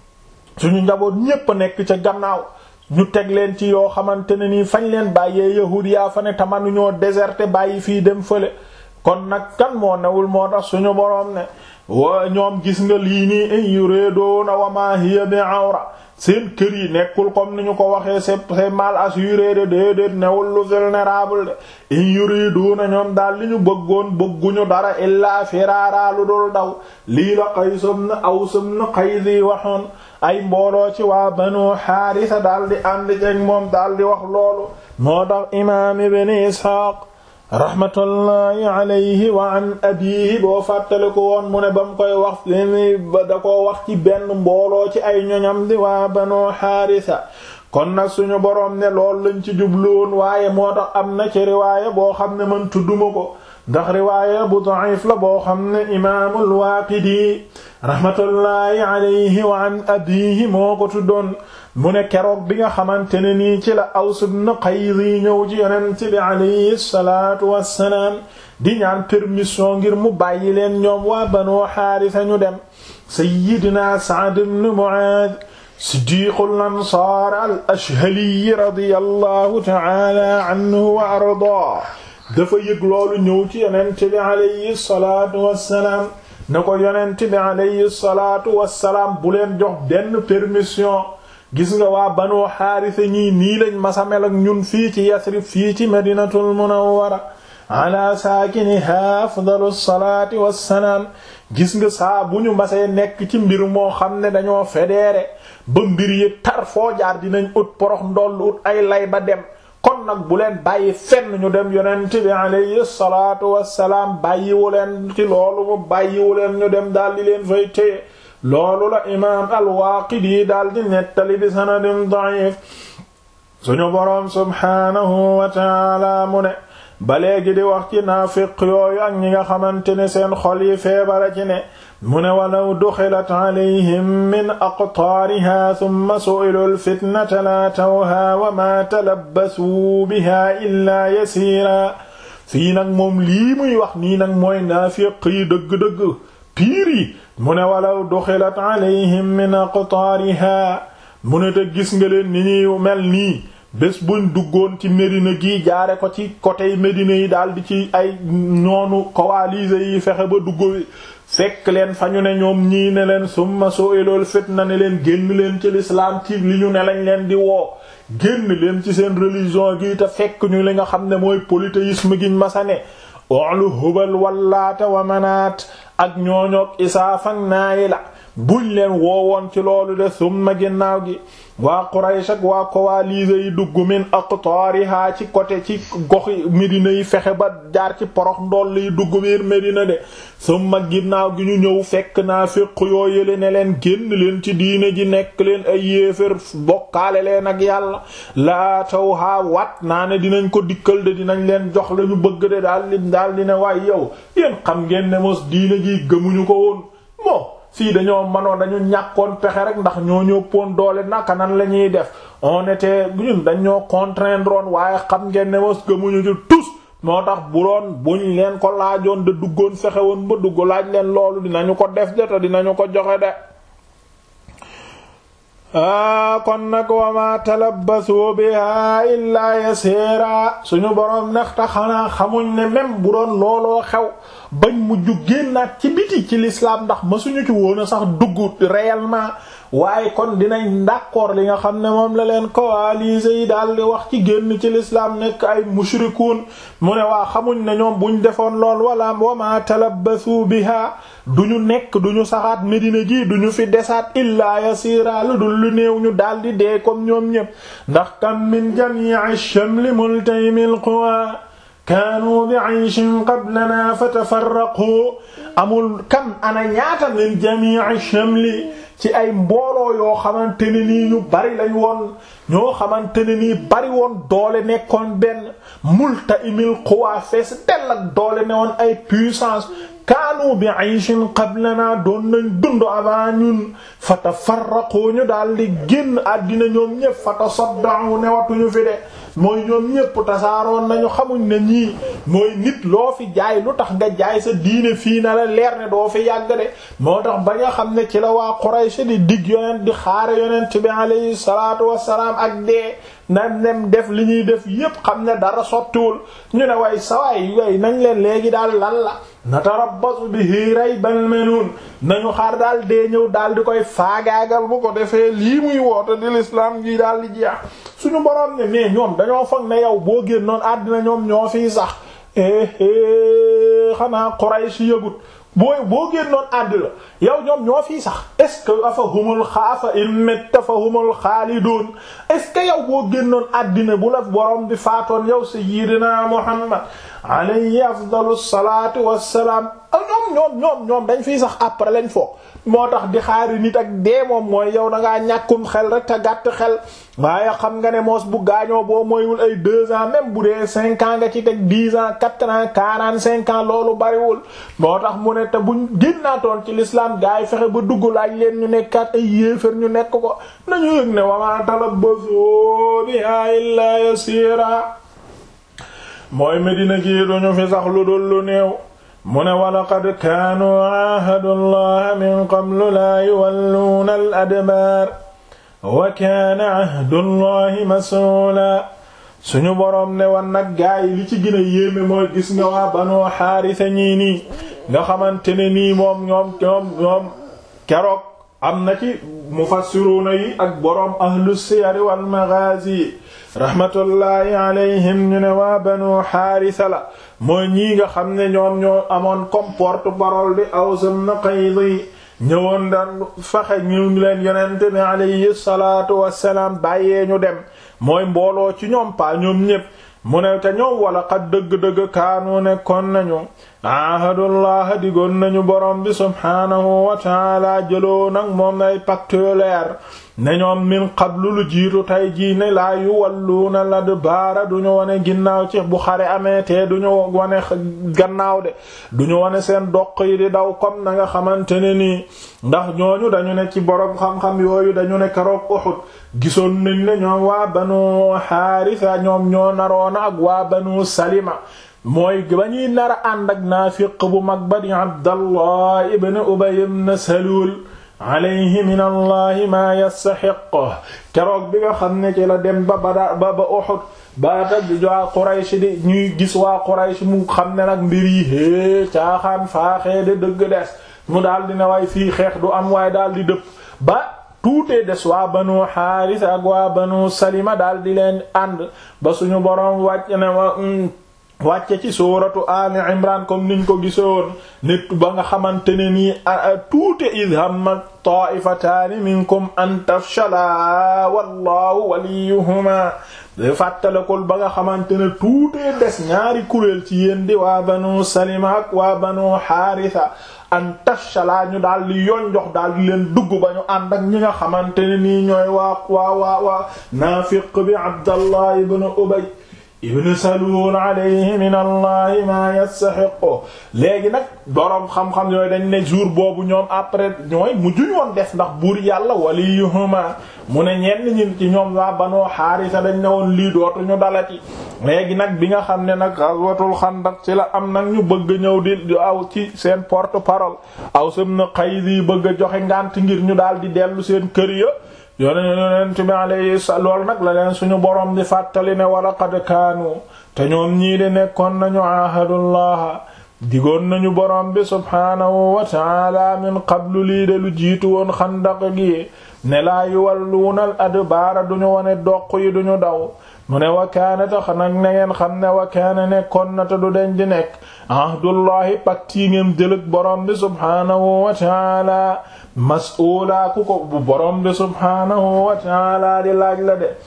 suñu njaboot ñépp a nekk ca gannaaw ñu teg leen ci yoo xamante ne nii fañ leen bàyyee yahuud yaa fa ne tamanuñoo déserté bàyyi fii dem fële kon nag kan moo newul moo tax suñu boroom ne wa ñoom gis nga lii nii in yureedoona wa ma hiya bi awra seen kër yi nekkul comme ni ñu ko waxee c'est c'est mal assuré de déedéet newul lu vulnérable de in yureedoona ñoom daal li ñu bëggoon bëgguñu dara illaa firaara lu dul daw lii la Qays ibn Aws ibn Qays waxoon ay mbooloo ci waa Banu Haarisa daal di ànd ceeg moom daal di wax loolu moo tax imaam Ibn Isxaaq rahmatullahi alayhi wa an abiihi boo fàttale ko woon mu ne ba mu koy wax li da ko wax ci benn mbooloo ci ay ñoñam di waa Banu Haarisa kon nag suñu boroom ne lool lañ ci jubluwoon waaye moo tax am na ci riwaaya boo xam ne man tudduma ko ndax riwaaya bu da'if la boo xam ne imaamul Waaqidi rahmatullahi alayhi wa an abiihi moo ko tuddoon mu ne keroog bi nga xamante ne nii ci la Aws ibn Qays ñëw ci yonent bi alayhi salaatu wassalaam di ñaan permission ngir mu bàyyi leen ñoom waa Banu Haarisa ñu dem sayyidina Sa'd ibn Mu'aaz siddiqul ansaar al-Ashhali radiyallahu ta'ala anhu wa ardaa dafa yëg loolu ñëw ci yonent bi alayhi salaatu wassalaam ne ko yonent bi alayhi salaatu wassalaam bu leen jox benn permission gis nga waa Banu Haarisa ñii nii lañ masamel ak ñun fii ci Yasrib fii ci Madinatul Munawwara ala saakiniha afdalu salaati wassalaam gis nga saa bu ñu masee nekk ci mbir moo xam ne dañoo fédéré ba mbir yi tar foo jaar dinañ ut porox ndoll ut ay lay ba dem kon nag bu leen bàyyi fenn ñu dem yonent bi alayhi salaatu wassalaam bàyyiwu leen ci loolu mu bàyyiwu leen ñu dem daal di leen fay téye loolu la imaam al-Waaqidi daal di nettali bi sanadin da'if suñu boroom subhaanahu wa ta'aala mu ne ba léegi di wax ci naafiq yooyu ak ñi nga xamante ne seen xol yi feebara ci ne mu ne walaw duxilat alayhim min aqtaariha thumma su'ilu alfitnata la tawha wa ma talabbasuu biha illaa yasiira fii nag moom lii muy wax nii nag mooy naafiq yi dëgg-dëgg piir yi mu ne walaw duxilat alayhim min aqtaariha mu ne te gis nga leen ni ñuy mel nii bés buñ duggoon ci Médina gi jaare ko ci côté Médina yi daal di ci ay ñoonu coalisés yi fexe ba dugg fekk leen fa ñu ne ñoom ñii ne leen summa su'ilul fitna ne leen génn leen ci l'islam ci li ñu ne lañ leen di woo génn leen ci seen religion gi te fekk ñu li nga xam ne mooy polythéisme giñ masane olu hubal wallaata wa manaat ak ñooñoog isaaf ak naayi la buñ leen woowoon ci loolu de summa ginnaaw gi waa Quraysh ak waa coalisés yi dugg min aqtaariha ci côté ci goxi Médina yi fexe ba jaar ci porox ndoll yi dugg biir Médina de summa ginnaaw gi ñu ñëw fekk naa féq yoo yële ne leen génn leen ci diine ji nekk leen ay yéefér bokkaale leen ak yàlla laa taw haa wat naa ne dinañ ko dikkal de dinañ leen jox la ñu bëgg de daal di daal di ne waaye yow yéen xam ngeen ne mos diine ji gëmuñu ko woon moo fii dañoo mënoon dañu ñàkkoon pexe rek ndax ñoo ñëppoon doole naka nan la ñuy def on était ñun dañoo contraindre woon waaye xam ngeen ne mos gëmuñu ci tous moo tax bu doon buñ leen ko laajoon de duggoon fexe woon ba dugg laaj leen loolu dinañu ko def de te dinañu ko joxe de aa kon nag wa ma talabbasu biha illaa yasiira suñu boroom nexta xanaa xamuñ ne même bu doon looloo xew bañ mujj génnaat ci biti ci l'islam ndax masuñu ci woon a sax dugg réellement waaye kon dinañ d'accord li nga xam ne moom la leen coalisés yi daal di wax ci génn ci l'islam nekk ay mushrikuun mu ne waa xamuñ ne ñoom buñ defoon lool wala wa ma talabbasu biha duñu nekk duñu saxaat Medina gi duñu fi desaat illaa yasiira lu dul lu néew ñu daal di dee comme ñoom ñépp ndax kam min jami'i shamli multaymil quwa kaanu bi ayshin qablana fatafarraqu amul kam ana ñaata min jami'i shamli ci ay mbooloo yoo xamante ne nii ñu bari lañ woon ñoo xamante ne nii bari woon doole nekkoon benn multaimil quwa fees dell ak doole ne woon ay puissance kaanu bi ayshin qablana doon nañ dund avant ñun fatafarraqu ñu daal di génn àddina ñoom ñépp fatasadda'u newatuñu fi de mooy ñoom ñépp tasaaroon nañu xamuñ ne ñii mooy nit loo fi jaay lu tax nga jaay sa diine fii na la leer ne doo fi yàgg de moo tax ba nga xam ne ci la waa Quraysh di dig yonent di xaare yonent bi alayhi salaatu wassalaam ak dee na dem def li ñuy def yépp xam ne dara sottiwul ñu ne way sawaay way nañ leen léegi daal lan la natarabbasu bihi raybal manuun nañu xaar daal dee ñëw daal di koy faagaagal bu ko defee lii muy woote di l'islam gi daal di jeex suñu boroom ne mais ñoom dañoo foog ne yow boo génnoon àddina ñoom ñoo fiy sax xanaa Quraysh yëgut booy boo génnoon àddina yow ñoom ñoo fiy sax est-ce que afa humul xaafa in metta fa humul xaalidoon est-ce que yow boo génnoon àddina bu la boroom bi faatoon yow sayyidina Muhammad alayhi afdalu salaatu wassalaam ñoom ñoom ñoom ñoom dañ fiy sax après lañ foog moo tax di xaari nit ak dee moom mooy yow da ngaa ñàkkum xel rek te gàtt xel waaye xam nga ne moos bu gaañoo boo mooywul ay deux ans même bu dee cinq ans nga ci teg dix ans quatre ans quarante cinq ans loolu bariwul moo tax mu ne te buñ génnaatoon ci l'islam gaa yi fexe ba dugg laaj leen ñu nekkaat ay yéefar ñu nekk ko nañu yëg ne wama talabbasu biha illa yasira mooy Medina gi duñu fi sax lu dul lu néew mu ne walaqad kaanu aahadu allaha min qablu laa yuwalluuna al adbaar wa kaana ahdu allahi masuula suñu boroom ne wan nag gaa yi li ci gën a yéeme mooy gis nga waa banoo xaarisa ñii nii nga xamante ne nii moom ñoom ñoom ñoom keroog am na ci mufassiruuna yi ak boroom ahlu siyar wal maghaazi rahmatullahi alayhim ñu ne waa banu xaarisa la mooy ñii nga xam ne ñoom ñoo amoon comme porte-parole di Aws ibn Qayd ñëwoon daan fexe ñu leen yonente bi alayhi salaatu wassalaam bàyyee ñu dem mooy mbooloo ci ñoom pa ñoom ñépp mu ne te ñoom wala xat dëgg-dëgg kaanu nekkoon nañu ahadullah digoon nañu borom bi subhaanahu wa taala jëloo nag moom ay pacte leer ne ñoom min qablu lu jiitu tey jii ne laa yuwalluuna ladbaara duñu wone ginnaaw ci bu xare amee te duñu wone gannaaw de duñu wone seen doq yi di daw comme na nga xamante ne nii ndax ñooñu dañu ne ci borom xam-xam yooyu dañu ne keroog Uhud gisoon nañ ne ñoom waa banu Haarisa ñoom ñoo naroona ak waa banu Salima mooy ba ñuy nar a ànd ak naafiq bu mag ba di Abdallah ibn Ubay ibn Salul alayhi min allahi maa yastaxiq keroog bi nga xam ne ci la dem ba bada ba ba Uhud ba tag waa Quraysh di ñuy gis waa Quraysh mu xam ne nag mbir yi hée caaxaan faaxee de dëgg des mu daal di ne waay fii xeex du am waaye daal di dëpp ba tuutee des waa banu Haaris ak waa banu Salima daal di leen ànd ba suñu boroom wàcc ne wa wàcce ci suuratu ali imran comme niñ ko gisoon nit ba nga xamante ne nii tuute id hamma taifataani minkum an tafshala wallahu waliyuhuma fàttalakul ba nga xamante ne tuutee des ñaari kuréel ci yéen di waa banu salima ak waa banu xaarisa an tafshala ñu daal di yonjox daal di leen dugg ba ñu ànd ak ñi nga xamante ne nii ñooy waa waa waa waa naafiq bi abdallah ibn ubay ibn Salul alayhi min allahi ma yastaxiqu léegi nag boroom xam-xam yooyu dañ ne jour boobu ñoom après ñooy mujjuñ woon def ndax buur yàlla waliyuhuma mu ne ñenn ñi ci ñoom waa Banu Haarisa dañ ne woon lii dootuñu dalati léegi nag bi nga xam ne nag ghazwatul xandaq ci la am nag ñu bëgg ñëw di aw ci seen porte parole aw sam na Qays yi bëgg a joxe ngànt ngir ñu daal di dellu seen kër ya yoneen yonent bi alayhi lool nag la leen suñu borom di fàttali ne wala qad kaanu te ñoom ñii de nekkoon nañu ahadullah digoon nañu borom bi subhaanahu wa ta'ala min qablu lii de lu jiitu woon xandaq gi ne laa yuwalluuna al adbaara duñu wone doq yi duñu daw mu ne wa kaana tax nag na ngeen xam ne wa kaana nekkoon na te du den di nekk ahdullahi pacte yi ngeen jëlëg borom bi subhaanahu wa ta'ala mas'uula ku ko bu borom bi subhaanahu wa ta'ala di laaj la de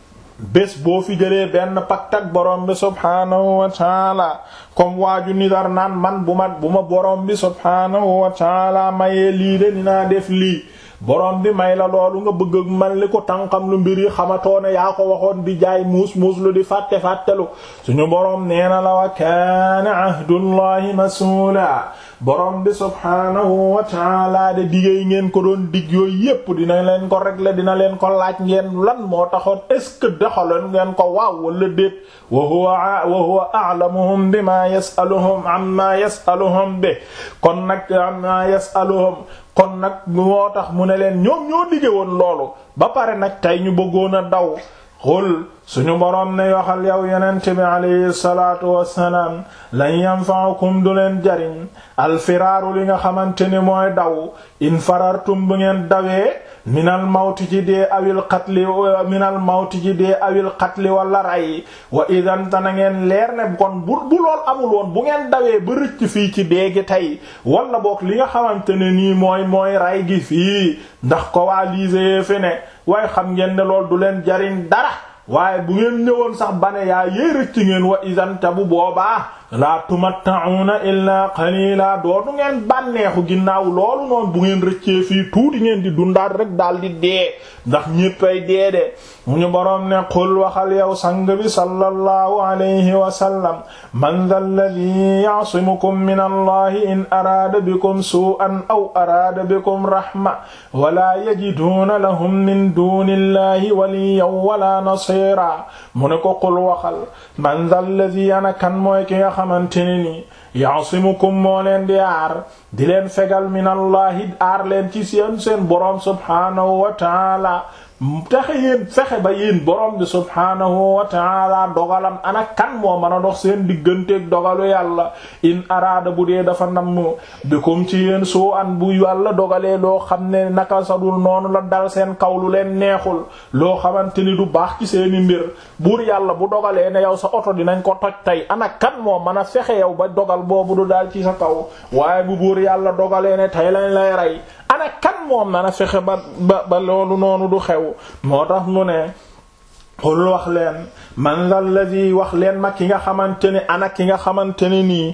bés boo fi jëlee benn pacte ak borom bi subhaanahu wa ta'ala comme waaju nidar naan man bu ma bu ma borom bi subhaanahu wa ta'ala mayee lii de dinaa def lii borom bi may la loolu nga bëgg ak man li ko tànqam lu mbir yi xamatoo ne yaa ko waxoon di jaay muus muus lu di fàtte fàttelu suñu borom nee na la wa kaana ahdullahi mas'uula borom bi subhaanahu wa ta'ala de digéey ngeen ko doon dig yooyu yépp dina leen ko régler dina leen ko laaj ngeen lan moo taxoon est-ce que doxaloon ngeen ko waaw wala déet wa huwa wa huwa a'lamuhum bima yas'aluhum amma yas'aluhum bi kon nag amma yas'aluhum kon nag moo tax mu ne leen ñoom ñoo dige woon loolu ba pare nag tey ñu bëggoon a daw xul suñu boroom ne waxal yow yonent bi alayhi salaatu wassalaam lan yanfa'ukum du leen jariñ alfiraaru li nga xamante ni mooy daw in farartum bu ngeen dawee minal mawti ci dee awil qatli minal mawti ci dee awil qatli wala ray wa idan ta na ngeen leer ne kon bu bu lool amul woon bu ngeen dawee ba rëcc fii ci dee gi tey wala boog li nga xamante ne nii mooy mooy ray gi fii ndax coalisé fi ne waaye xam ngeen ne lool du leen jariñ dara waaye bu ngeen ñëwoon sax bane yaa yee rëcc ngeen wa idan ta bu boobaa laa tumatta'una illaa qalila dootu ngeen bànneexu ginnaaw loolu noonu bu ngeen rëccee fii tuuti ngeen di dundaat rek daal di dee ndax ñéppay dee de mu ñu boroom ne qul waxal yow sang bi sallallahu alayhi wa sallam man dha alladhi ya'simukum min allahi in araada bikum su'an aw araada bikum rahma wala yajiduuna lahum min dunillahi waliyyan wala nasira mu ne ko qul waxal man dha alladhi ana kan mooy ki nga xamante ne ni yaasimukum moo leen di aar di leen fegal minallahi aar leen ci seen seen boroom subhaanahu wa taala taxe yéen fexe ba yéen borom bi subhaanahu wa taala dogalam ana kan moo mën a dox seen digganteeg dogalu yàlla in araada bu dee dafa namm bikum ci yéen soo an bu yàlla dogalee loo xam ne naka sadul noonu la dal seen kaw lu leen neexul loo xamante ni du baax ci seeni mbir buur yàlla bu dogalee ne yow sa oto dinañ ko toj tey ana kan moo mën a fexe yow ba dogal boobu du daal ci sa kaw waaye bu buur yàlla dogalee ne tey lañ lay rey ana kan moom na fexe ba ba ba loolu noonu du xew moo tax mu ne xul wax leen man alladhi wax leen ma ki nga xamante ne ana ki nga xamante ne nii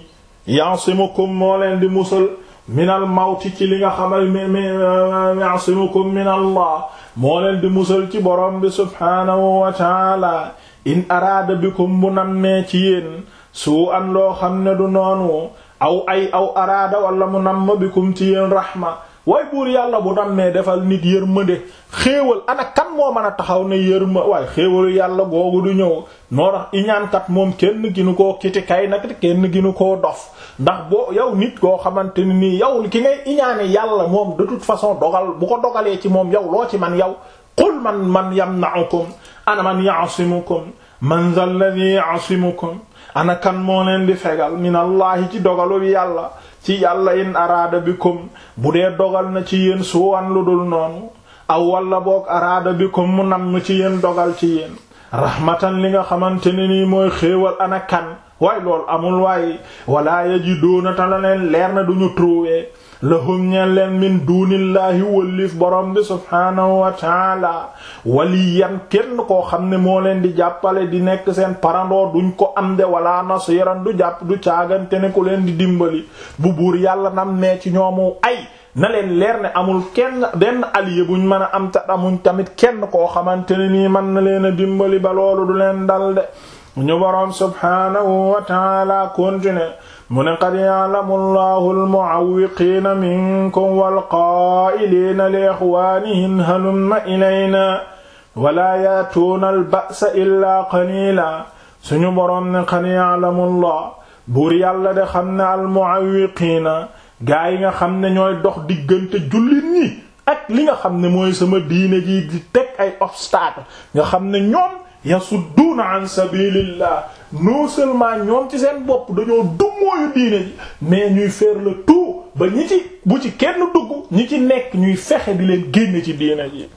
ya'simukum moo leen di musal minal mawti ci li nga xamal mi ya'simukum min allah moo leen di musal ci borom bi subhaanahu wa taala in araada bikum bu nammee ci yéen suu an loo xam ne du noonu aw ay aw araada wala mu namm bikum ci yéen rahma waaye buur yàlla bu nammee defal nit yërmande xéewal ana kan moo mën a taxaw ne yërma waaye xéewalu yàlla googu du ñëw noo tax iñaankat moom kenn ginu koo kiti kay nag kenn ginu koo dof ndax boo yow nit koo xamante ni nii yow ki ngay iñaane yàlla moom de toute façon dogal bu ko dogalee ci moom yow loo ci man yow qul man man yamna'ukum ana man ya'simukum man zal ladhi ya'simukum ana kan moo leen di fegal minallahi ci dogalu yàlla ci yàlla in araada bikum bu dee dogal na ci yéen suwan lu dul noonu aw walla boog araada bikum mu nam ci yéen dogal ci yéen rahmatan li nga xamante ne nii mooy xéewal ana kan waaye loolu amul waaye wala yajiduuna ta la leen leer na duñu trouver lahum ñeen leen min duunillaahi wëllif borom bi subhaanahu wa taala waliyan kenn koo xam ne moo leen di jàppale di nekk seen parandoo duñ ko am de wala nasiran du jàpp du caagante ne ku leen di dimbali bu buur yàlla nam nee ci ñoomu ay na leen leer ne amul kenn benn allié buñ mën a am ta amuñ tamit kenn koo xamante ne nii mën na leen a dimbali ba loolu du leen dal de ñu boroom subhaanahu wa taala continue mu ne qad ya'lamu allahu almu'awwiqiina minkum walqaa'iliina li ixwaanihim halumma ilayna wala yaatuuna alba'sa illaa qaliila suñu boroom ne qad ya'lamu allah buur yàlla de xam ne almu'awwiqiina gaa yi nga xam ne ñooy dox diggante jullit ñi ak li nga xam ne mooy sama diine ji di teg ay obstacle nga xam ne ñoom yasudduuna an sabilillah non seulement ñoom ci seen bopp dañoo dummóoyu diine ji mais ñuy faire le tout ba ñi ci bu ci kenn dugg ñi ci nekk ñuy fexe di leen génne ci diine ji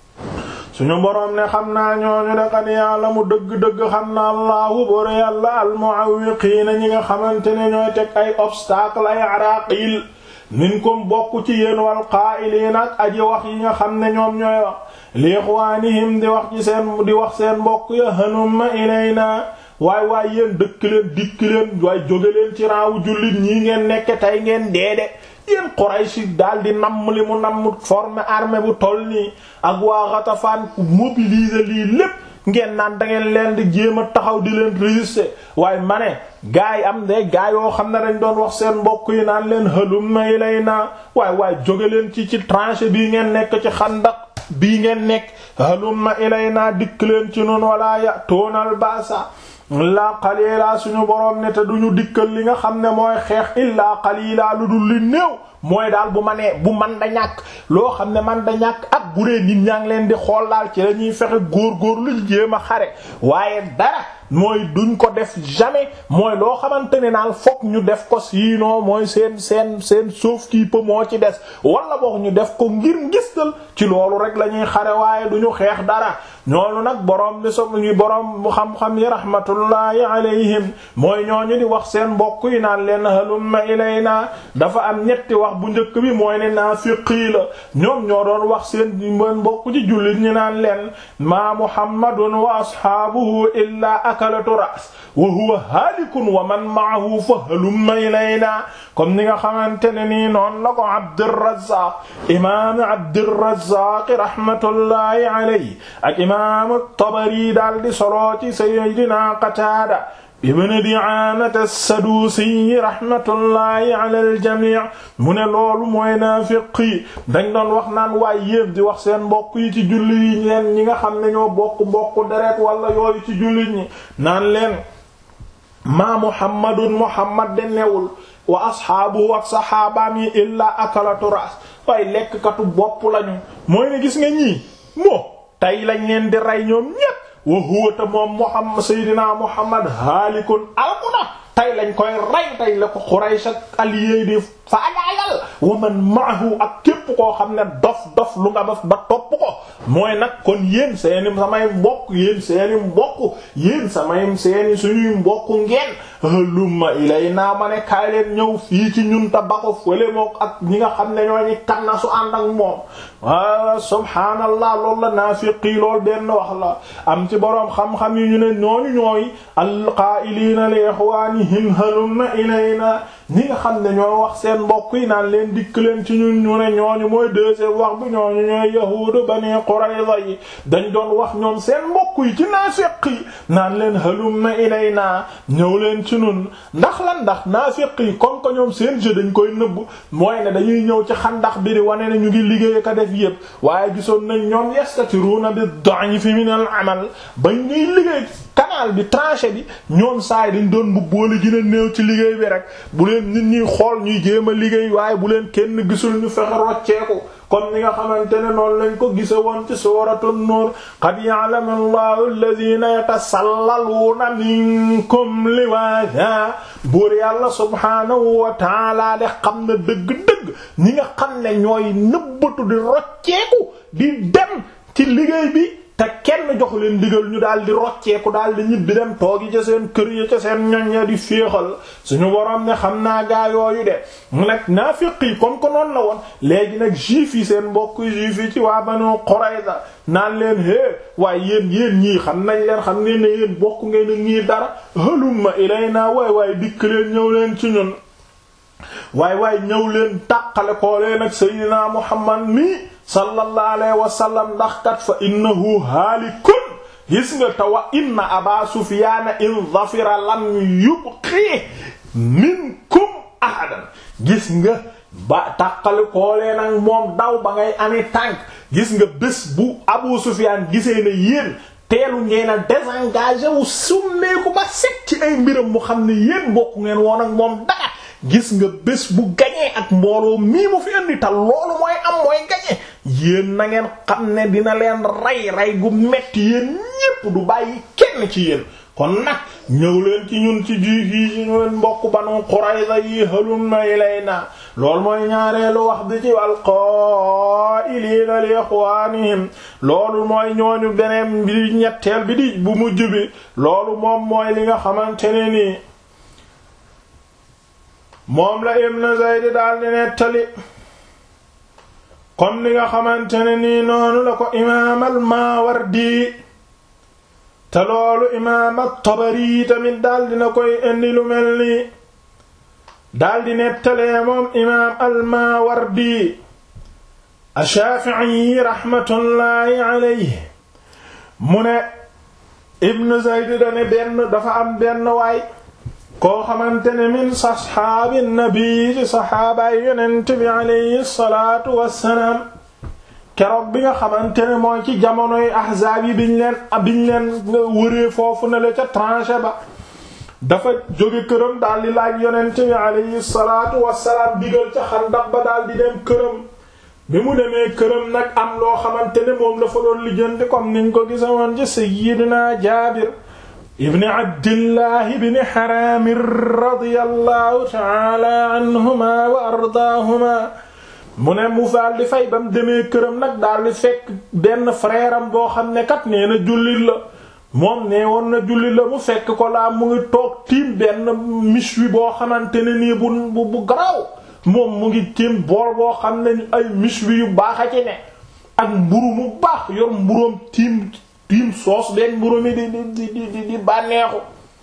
suñu boroom ne xam naa ñooñu de qad ya'lamu dëgg-dëgg xam na allahu bor yàlla almu'awwiqiina ñi nga xamante ne ñooy teg ay obstacle ay araqil minkum bokk ci yéen wal qaa'iliina ak aji wax yi nga xam ne ñoom ñooy wax li ixwaanihim di wax ci seen di wax seen mbokk ya hanumma ilayna waay waay yéen dëkk leen dikk leen waaye jóge leen ci raawu jullit ñii ngeen nekk tey ngeen deede yéen Quraysh daal di namm li mu namm former armée bu toll nii ak waa Ghatafan mobiliser lii lépp ngeen naan da ngeen leen di jéem a taxaw di leen résister waaye ma ne gaa yi am de gaa yoo xam ne dañ doon wax seen mbokk yi naan leen halumma ilayna waay waay jóge leen ci ci tranchée bii ngeen nekk ci xandak bii ngeen nekk halumma ilayna dikk leen ci noonu wala ya toonal baasa illaa qalila suñu boroom ne te duñu dikkal li nga xam ne mooy xeex illaa qalila lu dul li néew mooy daal bu ma nee bu man da ñàkk loo xam ne man da ñàkk ak bu dee nit ñaa ngi leen di xool daal ci lañuy fexe góor-góor luñ jéem a xare waaye dara mooy duñ ko def jamais mooy loo xamante ne naal fokk ñu def ko sinon mooy seen seen seen sauf kii peu moo ci des wala boog ñu def ko ngir ngistal ci loolu rek la ñuy xare waaye duñu xeex dara ñoolu nag boroom bi so ñu boroom xam-xam yi rahmatullahi alayhim mooy ñooñu di wax seen mbokk yi naan leen halumma ilayna dafa am ñetti wax bu njëkk bi mooy ne naafiqii la ñoom ñoo doon wax seen mbokk ci jullit ñi naan leen maa muhammadun wa ashaabuhu illaa akalatu ras wa huwa haalikun wa man ma'ahu fa halumma ilayna comme ni nga xamante ne nii noonu la ko Abdurrazzaq imaam Abdurrazzaq rahmatullahi alayhi ak imaam Tabari daal di solo ci sayyidina Qataada ibn Di'aamata as-Saduusi rahmatullahi ala al-jamii mu ne loolu mooy naafiq yi dañ doon wax naan waay yépp di wax seen mbokk yi ci julli yi leen ñi nga xam ne ñoo bokk mbokk deret wala yooyu ci jullit ñi naan leen maa Muhammadun Muhammad de newul wa asxaabu ak saxaabaam yi illaa akalatu ras waaye lekkkatu bopp lañu mooy ne gis nga ñii moo tey lañ leen di rey ñoom ñépp wa huwa ta moom Muhammad Seydina Muhammad haalikun alkuna tey lañ koy rey tey la ko Quraysh ak allié di faagaagal wa man maahu ak képp koo xam ne dof dof lu nga def ba topp ko mooy nag kon yéen seeni samay mbokk yéen seeni mbokk yéen samay seeni suñuy mbokk ngeen halumma ilay naa ma ne kaay leen ñëw fii ci ñun ta ba ko fële mook ak ñi nga xam ne ñoo ñi kanna su ànd ak moom wa subhaanallah loolu la naafiqi lool benn wax la am ci boroom xam-xam yi ñu ne ñooñu ñooy alqaa'iliina li ixwaanihim halumma ilayna ñi nga xam ne ñoo wax seen mbokk yi naan leen dikk leen ci ñun ñu ne ñooñu mooy deuxième wax bi ñooñu ñooy yahuudu bani Qurayza yi dañ doon wax ñoom seen mbokk yi ci naafiq yi naan leen halumma ilayna ñëw leen ci ñun ndax lan ndax naafiq yi comme que ñoom seen jeu dañ koy nëbb mooy ne dañuy ñëw ci xandax bi di wane ne ñu ngi liggéey ka def yépp waaye gisoon nañ ñoom yastatiruna bi da'ifi min al amal bañ ñuy liggéey canal bi tranché bi ñoom saay dañ doon bu boole gën a néew ci liggéey bi rek bu leen nit ñuy xool ñuy jéem a liggéey waaye bu leen kenn gisul ñu fexe rocceeku comme ni nga xamante ne noonu lañ ko gise woon ci suuratu nuur qad ya'lamu allahu alladhina yatasallaluuna minkum liwaada buur yàlla subhaanahu wa taala de xam na dëgg-dëgg ñi nga xam ne ñooy nëbbatu di rocceeku di dem ci liggéey bi te kenn jox leen digal ñu daal di rocceeku daal di ñibbi dem toogi ca seen kër yi ca seen ñoñ ya di féexal suñu borom ne xam naa gaa yooyu de mu nag naafiq yi comme que noonu la woon léegi nag juif yi seen mbokk juif yi ci waa Banu Qurayza naan leen hé waaye yéen yéen ñii xam nañ leen xam ngeen ne yéen bokk ngeen a ñii dara halumma ilayna waay waay dikk leen ñëw leen ci ñun waay waay ñëw leen tàqale koo leen ak Seydina Muhammad mi sallallahu alayhi wa sallam ndax kat fa innahu haalikun gis nga te wa inna aba sufyaana in dhafira lam yubqi minkum ahadan gis nga ba tàqali koolee nag moom daw ba ngay ami tànk gis nga bés bu abu sufyaan gisee ne yéen teelu ngeen a désengagé wu summeeku ba set ci ay mbiram mu xam ne yéen bokku ngeen woon ak moom dara gis nga bés bu gañee ak mbooloo mii mu fi indi ta loolu mooy am mooy gañee yéen na ngeen xam ne dina leen rey rey gu metti yéen ñépp du bàyyi kenn ci yéen kon nag ñëw leen ci ñun ci juif yi ci ñun mbokk Banu Qurayza yi halumma ilayna loolu mooy ñaareelu wax bi ci wal qaa'iliina li ixwaanihim loolu mooy ñooñu beneen bi ñetteel bi di bu mujj bi loolu moom mooy li nga xamante ne nii moom la Ibn Zayd daal di nettali comme li nga xamante ne nii noonu la ko imaam al-Maawardi te loolu imaam at-Tabari tamit daal dina koy indi lu mel nii daal di nettalee moom imaam al-Maawardi ash-Shaafi'i rahmatullahi alayhi mu ne Ibn Zayd dane benn dafa am benn waay koo xamante ne min saxaabi nabi ci saxaabaay yonent bi alayhi salaatu wassalaam keroog bi nga xamante ne mooy ci jamonoy ahzaab yi biñ leen biñ leen wëree foofu na la ca tranchée ba dafa jóge këram daal di laaj yonent bi alayhi salaatu wassalaam digal ca xandaq ba daal di dem këram bi mu demee këram nag am loo xamante ne moom la fa doon lijjanti comme niñ ko gisawoon ci sayyidina Jaabir ibni abdillahi ibni xaraami radiyallahu taala anhuma wa ardaahuma mu ne mu daal di fay ba mu demee këram nag daal di fekk benn frère am boo xam ne kat nee na jullit la moom nee woon na jullit la mu fekk ko laa mu ngi toog tiim benn méchoui boo xamante ne nii bu bu bu garaaw moom mu ngi tiim bool boo xam ne ay méchoui yu baax a ci ne ak mburu mu baax yor mburoom tiim tiim soos benn mburu mi di di di di di bànneexu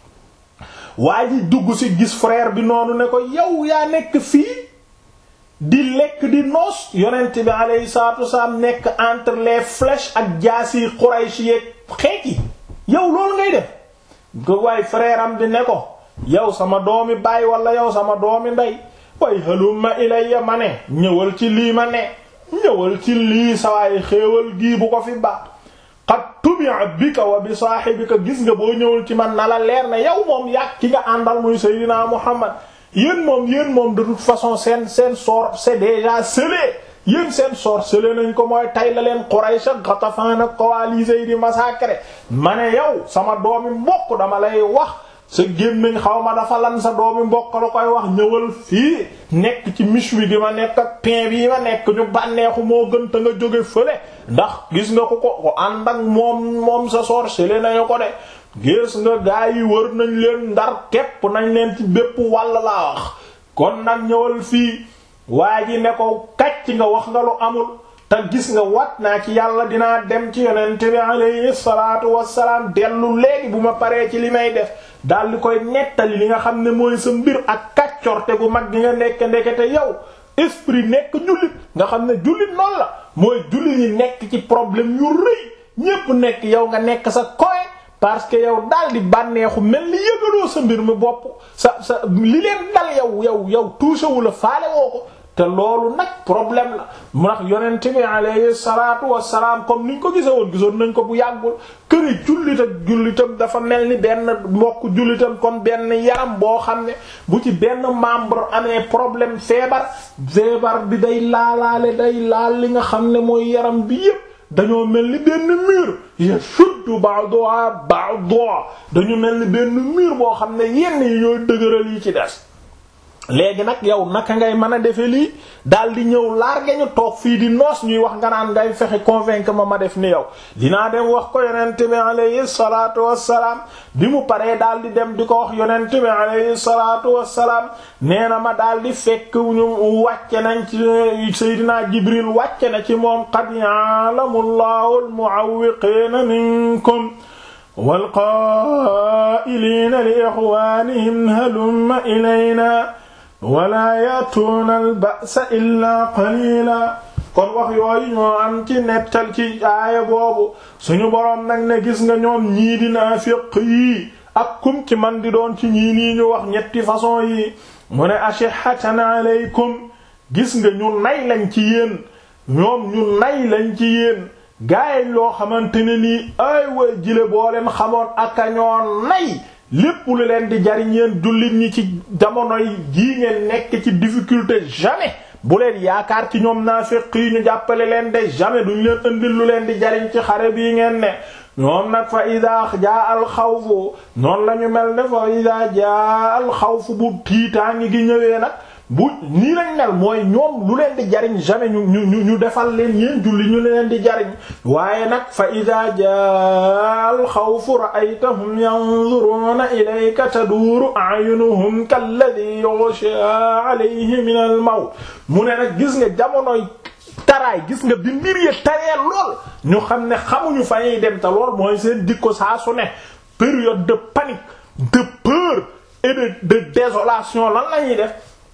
waa ji dugg ci gis frère bi noonu ne ko yow yaa nekk fii di lekk di noos yonent bi alayhi salaatu wasalaam nekk entre les flèches ak jaasi Quraysh yeeg xeet yi yow loolu ngay def ko waay frère am di ne ko yow sama doomi baay wala yow sama doomi ndey way halumma ilayya ma ne ñëwal ci lii ma ne ñëwal ci lii sawaay xéewal gii bu ko fi baax qad tubi'a bika wa bi saahibika gis nga boo ñëwul ci man na la leer ne yow moom yàgg ki nga àndal muy Seydina Muhammad yéen moom yéen moom de toute façon seen seen sort c'est déjà scellé yéen seen sort scellé nañ ko mooy tay la leen Quraysh ak Ghatafan ak coalisés yi di massacrer ma ne yow sama doomi mbokk dama lay wax sa gémmiñ xaw ma dafa lan sa doomi mbokk la koy wax ñëwal fii nekk ci méchoui gi ma nekk ak pain bi ma nekk ñu bànneexu moo gën te nga jóge fële ndax gis nga ko ko ko ànd ak moom moom sa sorcelé nañu ko de gis nga gaa yi wër nañ leen ndar képp nañ leen ci bépp wàll laa wax kon nag ñëwal fii waa ji ne ko kàcc nga wax nga lu amul te gis nga wat naa ci yàlla dinaa dem ci yonent bi alayhi salaatu wassalaam dellu léegi bu ma paree ci li may def daal di koy nettali li nga xam ne mooy sa mbir ak kàcc kàccorte gu mag gi nga nekk ndekete yow esprit nekk jullit nga xam ne jullit noonu la mooy jullit ñi nekk ci problème yu rëy ñépp nekk yow nga nekk sa koy parce que yow daal di bànneexu mel ni yëgaloo sa mbir mi bopp sa sa li leen dal yow yow yow touché wu la faale woo ko te loolu nag problème la mu tax yonent bi alayhi salaatu wassalaam comme niñ ko gise woon gisoon nañ ko bu yàggul këri jullit ak jullitam dafa mel ni benn mbokk jullitam comme benn yaram boo xam ne bu ci benn membre amee problème feebar feebar bi day laalaale day laal li nga xam ne mooy yaram bi yépp dañoo mel ni benn mur yashuddu ba'daha ba'da dañu mel ni benn mur boo xam ne yenn yi ñooy dëgëral yi ci des léegi nag yow naka ngay mën a defe lii daal di ñëw large ñu toog fii di noos ñuy wax nga naan ngay fexe convaincre ma ma def ni yow dinaa dem wax ko yonent bi alayhi salaatu wassalaam bi mu paree daal di dem di ko wax yonent bi alayhi salaatu wassalaam nee na ma daal di fekk ñu wàcce nañ ci Seydina Jibril wàcce na ci moom qad ya'lamu Allahu al-mu'awwiqiina minkum wal qaa'iliina li ikhwaanihim halumma ilaynaa wala yatuuna albasa illaa qalila kon wax yooyu ñoo am ci nettal ci aaya boobu suñu boroom nag ne gis nga ñoom ñii di naafiq yi ak kum ci man di doon ci ñii nii ñu wax ñetti façon yi mu ne ashihatan alaykum gis nga ñu nay lañ ci yéen ñoom ñu nay lañ ci yéen gaayañ loo xamante ne nii ay way jile boo leen xamoon aka ñoo nay lépp lu leen di jariñ yéen jullit ñi ci jamonoy jii ngeen nekk ci difficulté jamais bu leen yaakaar ci ñoom naafiq yi ñu jàppale leen de jamais duñ leen indil lu leen di jariñ ci xare bii ngeen ne ñoom nag fa ida jaa al xawfu noonu la ñu mel ne fa ida jaa al xawfu bu tiitaangi gi ñëwee nag bu nii lañ mel mooy ñoom lu leen di jariñ jamais ñu ñu ñu defal leen yéen julli ñu leen di jariñ waaye nag fa ida jaa al xawfu ra'aytahum yanzuruna ilayka taduuru a'yunuhum kalladhi yughsha alayhi min al mawt mu ne nag gis nga jamonoy taraay gis nga bi mbir yi taree lool ñu xam ne xamuñu fa ñuy dem te lool mooy seen dikko saa su ne période de panique de peur et de de désolation lan la ñuy def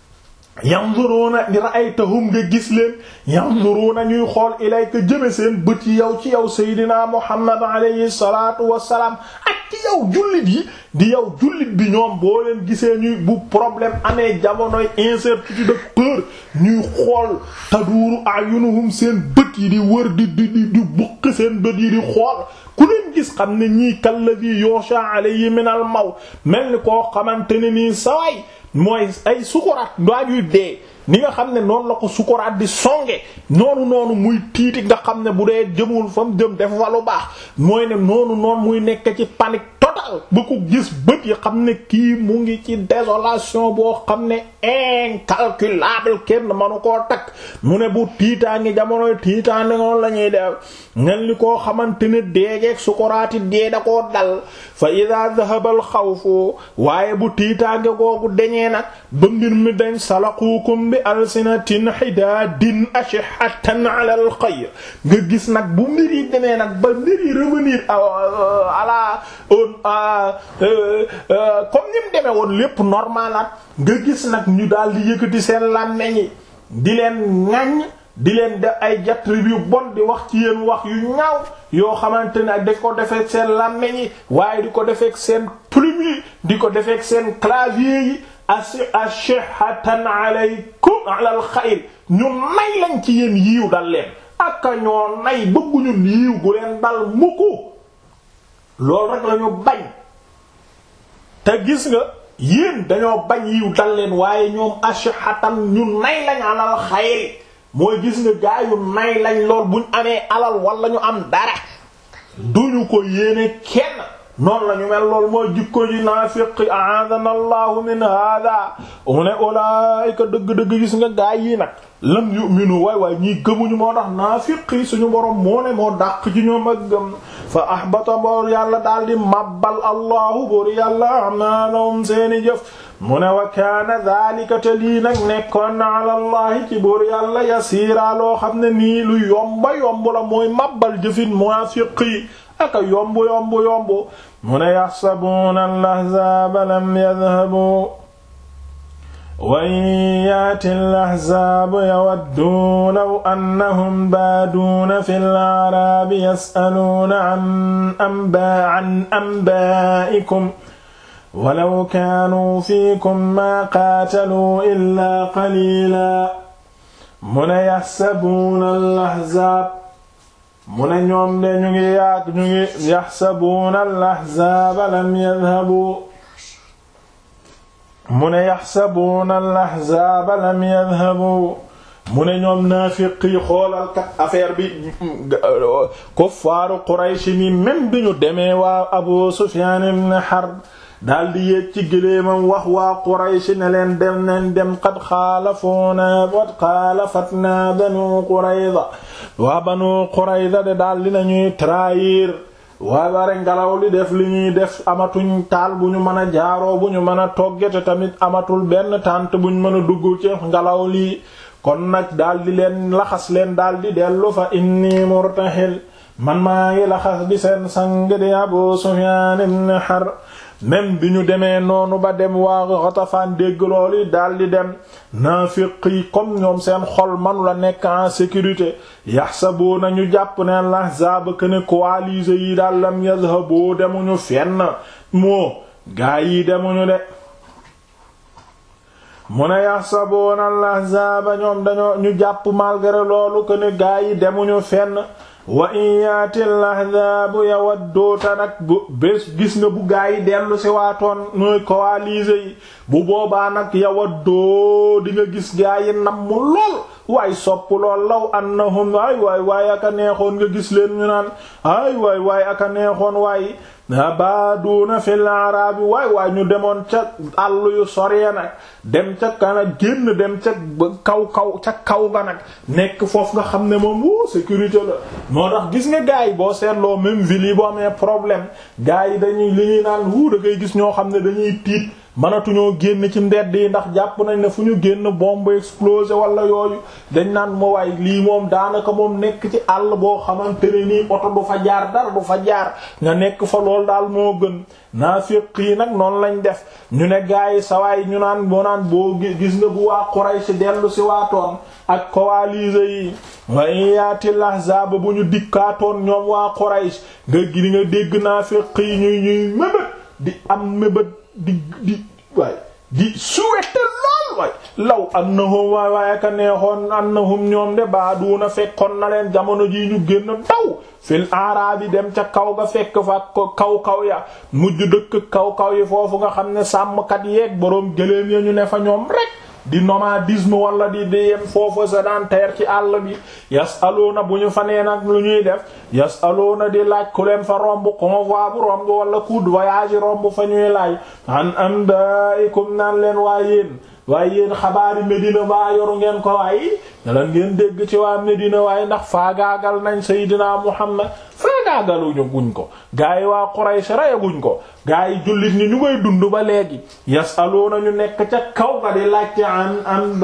yanzuruna ra'aytahum nga gis leen yanzuruna ñuy xool ilayka jëme seen bët yi yow ci yow seydina muhammad alayhi salatu wasalaam ak ci yow jullit yi di yow jullit bi ñoom boo leen gisee ñuy bu problème amee jamonoy incertitude de peur ñuy xool taduuru ayunuhum seen bët yi di wër di di di di buq seen bët yi di xool ku leen gis xam ne ñii kalladhi yosha alayhi min al maw mel ni koo xamante ne nii saway mooy ay sukuraat ndaajuy dee ni nga xam ne noonu la ko sukuraat di songe noonu noonu muy tiiti nga xam ne bu dee jëmul fa mu jëm def fa lu baax mooy ne noonu noonu muy nekk ci panique totale ba ko gis bët yi xam ne kii mu ngi ci désolation boo xam ne incalculable kenn manu koo takk mu ne bu tiitaangi jamonoy tiitaangi noonu la ñuy def ngeen li koo xamante ne deegeeg sukuraati dee da koo dal fa ida dhahaba al xawfu waaye bu tiitaange googu deñee nag ba mbir mi dañ salaqukum bi alsinatin hidaadin ashihatan ala al xayr nga gis nag bu mbir yi demee nag ba mbir yi revenir à la comme ni mu demee woon lépp normal at nga gis nag ñu daal di yëkkati seen làmmeñ yi di leen ŋaññ di leen def ay jatrib yu bon di wax ci yéen wax yu ñaaw yoo xamante ne ak da ko defeek seen làmmeñ yi waaye di ko defeek seen plume yi di ko defeek seen clavier yi ashihatan alaykum ala al xayr ñu nay lañ ci yéen yiiw dal leen aka ñoo nay bëgguñu yiiw gu leen dal mukku loolu rek lañu bañ te gis nga yéen dañoo bañ yiw dal leen waaye ñoom ashihatan ñu nay lañ alal xayri mooy gis nga gaayu nay lañ lool buñ amee alal wala ñu am dara duñu ko yéene kenn noonu la ñu mel lool mooy jikko ji naafiq a'adana allahu min hada mu ne ulaayika dëgg-dëgg gis nga gaay yi nag lam yu'minu waay waay ñii gëmuñu moo tax naafiq yi suñu borom moo ne moo dàq ci ñoom ak gëm fa ahbata boor yàlla daal di mabbal allahu boor yàlla amalahum seeni jëf mu ne wa kaana daalika te lii nag nekkoon na ala allahi ci boor yàlla yasiira loo xam ne nii lu yomba yomb la mooy mabbal jëfin munaafiq yi aka yomb yomb yomb mu ne yaxsabuuna al-ahzaaba lam yadhabu wa in yaati al-ahzaabu yawaddu law annahum baaduuna fi al-a'raabi yas'aluuna an anbaa an anbaa'ikum walaw kaanuu fiikum maa qaataluu illaa qaliilaa mu ne yaxsabuuna al-ahzaab mu ne ñoom de ñu ngi yaag ñu ngi yaxsabuuna al-ahzaaba lam yadhabuu mu ne yaxsabuuna al-ahzaaba lam yadhabuu mu ne ñoom naafiq yi xoolal kat affaire bi kuffaaru Quraysh ni même bi ñu demee waa Abu Sufyaan ibn Harb daldi yéeg ci gëléemam wax waa Quraysh ne leen dem nañ dem qad xaalafoona qad xaalafatna Banu Qurayza waa Banu Qurayza de daldi nañuy trahir waa bare ngelaw li def li ñuy def amatuñ taal bu ñu mën a jaaroo bu ñu mën a toggete tamit amatul benn tànt bu ñu mën a dugg ci ngelaw lii kon nag daldi leen laxas leen daldi dellu fa inni murtahil man maa ngi laxas di seen sang di Abu Sufyaan ibn Harb même bi ñu demee noonu ba dem waa Ghatafan dégg loolu daldi dem naafiq yi comme ñoom seen xol manu la nekk en sécurité yaxsabuuna ñu jàpp ne al-ahzaab que ne coalisés yi daal lam yazhabu demuñu fenn moo gaa yi demuñu de mu ne yaxsabuuna al-ahzaaba ñoom dañoo ñu jàpp malgré loolu que ne gaa yi demuñu fenn wa in yaati al-ahzaabu yawaddu ta nag bu bés gis nga bu gaa yi dellu si waatoon ñooy coalisés yi bu boobaa nag yawaddoo di nga gis gaa yi namm lool waay sopp lool law annahum ay waay waay aka neexoon nga gis leen ñu naan ay waay waay aka neexoon waay abaaduuna fil arabi waay waay ñu demoon ca àll yu soree nag dem ca kana génn dem ca kaw kaw ca kaw ga nag nekk foofu nga xam ne moom wuu sécurité la moo tax gis nga gars yi boo seetloo même ville yi boo amee problème gars yi dañuy li ñuy naan wuu da ngay gis ñoo xam ne dañuy tiit mënatuñoo génn ci mbedd yi ndax jàpp nañ ne fu ñu génn bombe explosé wala yooyu dañ naan ma waay lii moom daanaka moom nekk ci àll boo xamante ne nii oto du fa jaar dara du fa jaar nga nekk fa lool daal moo gën naafiq yi nag noonu lañ def ñu ne gars yi sawaay ñu naan boo naan boo gis nga bu waa Quraysh dellu si waatoon ak coalisés yi wa in yaatil ahzaab bu ñu dikkaatoon ñoom waa Quraysh nga gi nga dégg naafiq yi ñuy ñuy mébét di am mébét di di waay di souhaiter lool waay law annahum waay waay aka neexoon annahum ñoom de baaduuna fekkoon na leen jamono ji ñu génn daw fil aarabi dem ca kaw ga fekk fa kaw kaw ya mujj dëkk kaw kaw yi foofu nga xam ne sàmmkat yeeg boroom gëléem ya ñu ne fa ñoom rek di nomadisme wala di di yem foofu sédentaire ci àll bi yasaluuna bu ñu fa nee nag lu ñuy def yasaluuna di laaj ku leen fa romb convoi bu romb wala coup de voyage romb fa ñuy laaj an anba'ikum naan leen waa yéen waaye yéen xabaari Medina baa yoru ngeen ko waaye ñalan ngeen dégg ci waa Medina waaye ndax faagaagal nañ Seydina Muhammad faagaagaluñu guñ ko gaa yi waa Quraysh reyaguñ ko gaa yi jullit ñi ñu ngay dund ba léegi yasaluuna ñu nekk ca kaw ga di laajte an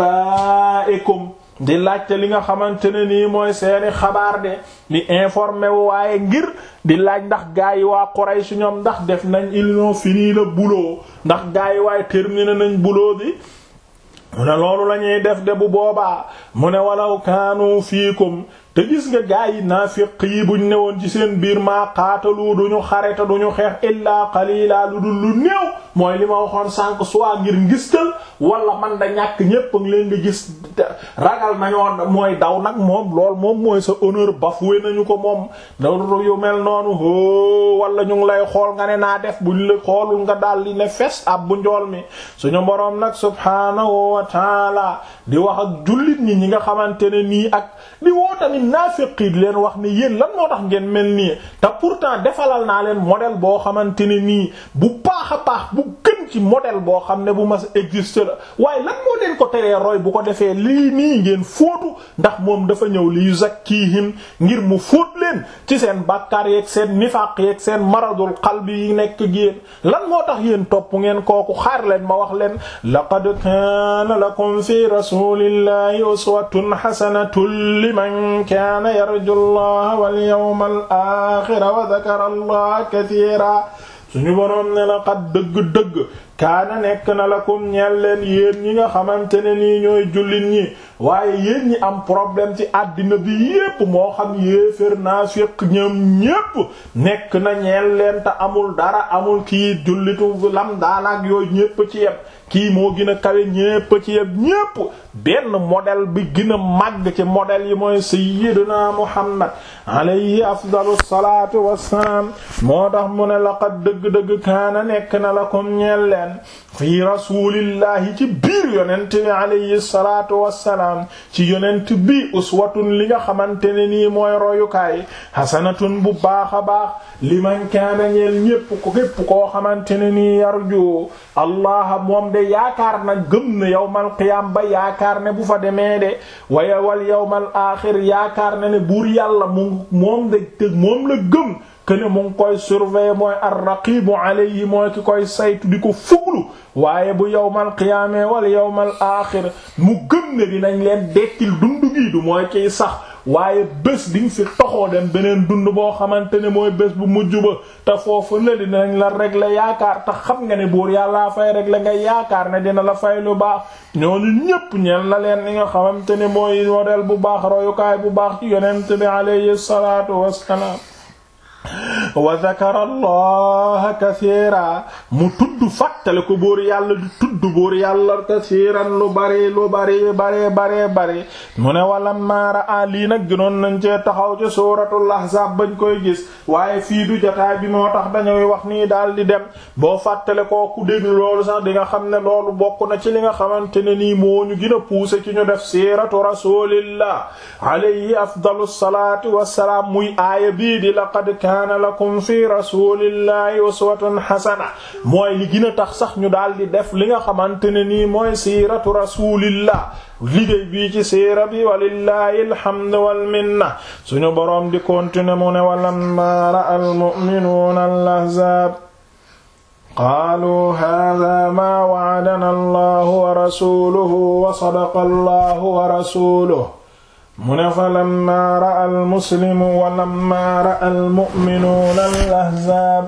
anba'ikum di laajte li nga xamante ne nii mooy seeni xabaar de di informé wu waaye ngir di laaj ndax gaa yi waa Quraysh ñoom ndax def nañ ils ont fini le boulot ndax gaa yi waaye terminé nañ boulot bi mu ne loolu la ñuy def de bu boobaa mu ne walaw kaanu fiikum te gis nga gaa yi naafiq yi buñ newoon ci seen biir maa qaatalu duñu xareta duñu xeex illaa qalila lu dul lu néew mooy li ma waxoon sànq soit ngir ngistal wala man da ñàkk ñépp a ngi leen di gis ragal nañoo mooy daw nag moom lool moom mooy sa honneur bafoué nañu ko moom daw yu mel noonu ho wala ñu ngi lay xool nga ne naa def buñ la xoolul nga daal di ne fes ab bu njool mi suñu boroom nag subhaanahu wa taala di wax ak jullit ñi ñi nga xamante ne nii ak di woo tamit naafiq yi di leen wax ne yéen lan moo tax ngeen mel nii te pourtant defalal naa leen modèle boo xamante ne nii bu baax a baax bu gën ci modèle boo xam ne bu mas existe la waaye lan moo leen ko teree roy bu ko defee lii nii ngeen fóotu ndax moom dafa ñëw li yuzakkihim ngir mu fóot leen ci seen bàkkaar yeeg seen nifaq yeeg seen maradul qalbi yi nekk yéen lan moo tax yéen topp ngeen kooku xaar leen ma wax leen laqad kaana lakum fi rasulillahi uswatun hasanatun liman kaana yarju allaha wal yawmal aaxira wa dakara allaha katiira suñu boroom ne la xat dëgg-dëgg kaana nekk na lakum ñeel leen yéen ñi nga xamante ne nii ñooy jullit ñi waaye yéen ñi am problème ci àddina bi yépp moo xam yéefér naafiq ñoom ñépp nekk na ñeel leen te amul dara amul kii jullitu lam daanaak yooyu ñépp ci yépp kii moo gën a kawe ñépp ci yépp ñépp benn modèle bi gën a màgg ci modèle yi mooy sayyiduna muhammad alayhi afdalu salaatu wassalaam moo tax mu ne laqad dëgg-dëgg kaana nekk na lakum ñeel leen fii rasulillahi ci biir yonent bi alayhi salaatu wassalaam ci yonent bi uswatun li nga xamante ne nii mooy royukaay hasanatun bu baax a baax liman kaana ñeel ñépp ko képp koo xamante ne nii yarju allah moom de yaakaar na gëm na yawmal qiyaam ba yaakaar ne bu fa demee de waaye wal yawmal aaxir yaakaar na ne buur yàlla mu moom de te moom la gëm kene mu ngi koy surveiller mooy ar-raqibu alayhi mooy ki koy saytu di ko fuglu waaye bu yawmal qiyaame wal yawmal aaxir mu gëm ne dinañ leen dekkil dundu gi du mooy kiy sax waaye bés di nga fi toxoo dem beneen dund boo xamante ne mooy bés bu mujj ba te foofu la dinañ la régler yaakaar te xam nga ne buur yàllaa fay régler nga yaakaar ne dina la fay lu baax ñooñu ñépp ñeel na leen li nga xamante ne mooy modèle bu baax royukaay bu baax ci yonent bi alayhi salaatu wassalaam wa dhakara allaha kathiira mu tudd fàttale ko buur yàlla di tudd buur yàlla kathiiran lu bari lu bari bari bari bari mu ne wala maara a lii nag gënoon nañ cee taxaw ci suuratul ahzaab bañ koy gis waaye fii du jotaay bi moo tax dañuy wax nii daal di dem boo fàttale koo ku déglu loolu sax di nga xam ne loolu bokk na ci li nga xamante ne nii moo ñu gën a pousser ci ñu def siiratu rasulillah alayhi afdalu salaatu wassalaam muy aaya bii di laqad kaana lakum fi rasulillahi uswatun hasana mooy li gën a tax sax ñu daal di def li nga xamante ne nii mooy siiratu rasulillah liggéey bii ci siira bi walillahi alhamdu wal minna suñu boroom di continuer mu ne walamma ra'a almu'minuuna al-ahzaab qaaluu haadaa maa wa'adanaa allahu wa rasuluhu wa sadaqa allahu wa rasuluhu mu ne fa lamma ra'a almuslimu wa lamma ra'a almu'minuuna al-ahzaab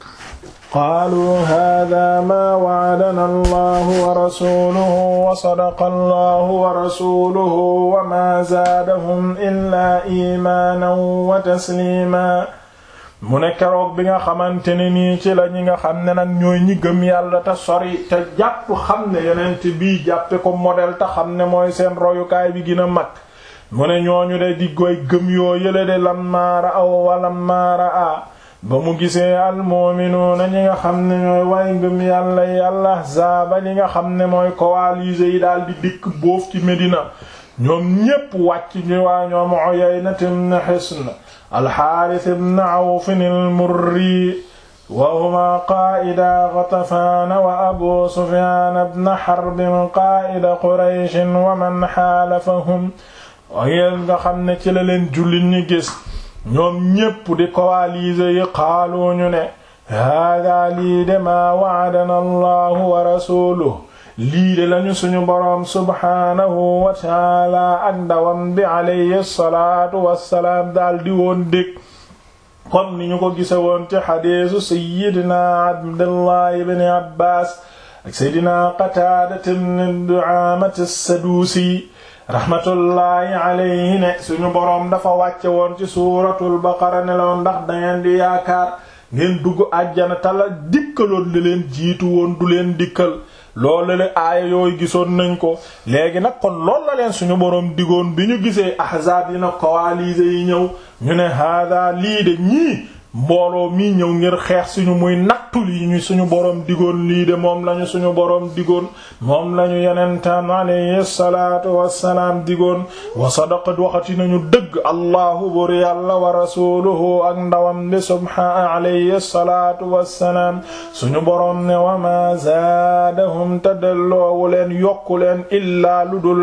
qaaluu haadaa maa wa'adanaa allahu wa rasuluhu wa sadaqa allahu wa rasuluhu wa maa zaadahum illaa iimaanan wa tasliimaa mu ne keroog bi nga xamante ne nii ci la ñi nga xam ne nag ñooy ñi gëm yàlla te sori te jàpp xam ne yonent bii jàppe ko modèle te xam ne mooy seen royukaay bi gën a mag mu ne ñooñu de di goy gëm yoo yële de lammaara aw walammaara a ba mu gisee almu'minuuna ñi nga xam ne ñooy way ngëm yàlla yàlla ahzaaba ñi nga xam ne mooy coalisés yi daal di dikk boof ci Medina ñoom ñépp wàcc ñu waa ñoom Uyayna ibn Hisn alxaaris ibn awfin almurri wa huma qaa'ida Ghatafaan wa abu Sufyaan ibn Harb qaa'ida Quraysh wa man xaalafahum yéen nga xam ne ci la leen jullit ñi gis ñoom ñépp di coaliser yi xaalu ñu ne haadaa lii de maa wa'adana allahu wa rasuluhu lii de lañu suñu boroom subhaanahu wa taala ak ndawam bi alayhi salaatu wassalaam daal di woon dég comme ni ñu ko gise woon ci xadiisu sayyidina abdullah ibn abbas ak sayyidina qataada ibn du'aamat as-saduusi rahmatullahi alayhi ne suñu boroom dafa wàcce woon ci suuratul baqara ne loon ndax dangeen di yaakaar ngeen dugg àjjana tala dikkaloon li leen jiitu woon du leen dikkal loolu la aaya yooyu gisoon nañ ko léegi nag kon loolu la leen suñu boroom digoon bi ñu gisee ahzaab yi na coalisés yi ñëw ñu ne hada lii de ñii mbooloo mii ñëw ngir xeex suñu muy nattul yi ñu suñu boroom digoon lii de moom lañu suñu boroom digoon moom lañu yenentaan alayhi salaatu wassalaam digoon wa sadaqat waxati nañu dëgg allahu bur yàlla wa rasuluhu ak ndawam li subhaana alayhi salaatu wassalaam suñu boroom ne wa ma zaadahum tadalloowu leen yokku leen illaa lu dul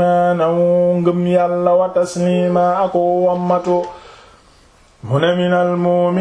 imaanan ngëm yàlla wa taslima ak wammatu mu ne minal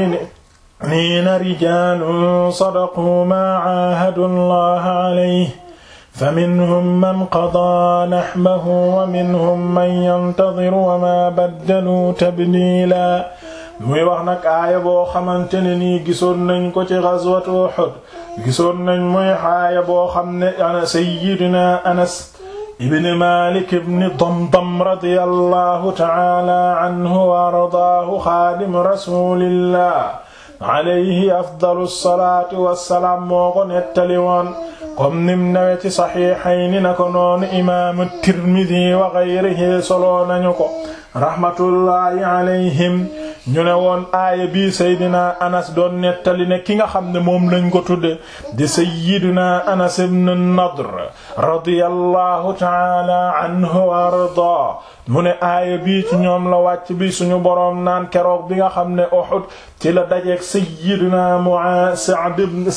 mu'miniina rijaalun sadaqu maa caahadu llaha calayhi fa minhum man qadaa naxbahu wa minhum man yantadiru wa maa baddaluu tabdiila muy wax nag aaya boo xamante ne nii gisoon nañ ko ci ghazwatu Uhud gisoon nañ muy aaya boo xam ne ana sayyidina Anas ibn Malik ibn Damdam radiyallahu ta'ala anhu wa ardaahu xaadim rasulillah alayhi afdalu salaatu wassalaam moo ko nettali woon comme nim nawe ci saxiixayni na ko noonu imaamu Tirmidi wa gayrihi soloo nañu ko rahmatullahi alayhim ñu ne woon aaya bii Seydina Anas doon nettali ne ki nga xam ne moom lañ ko tudde di Seydina Anas ibn Nadr radiyallahu ta'ala anhu wa ardaa mu ne aaya bii ci ñoom la wàcc bi suñu boroom naan keroog bi nga xam ne Uhud ci la dajeek Seydina Mu'aaz Sa'd ibn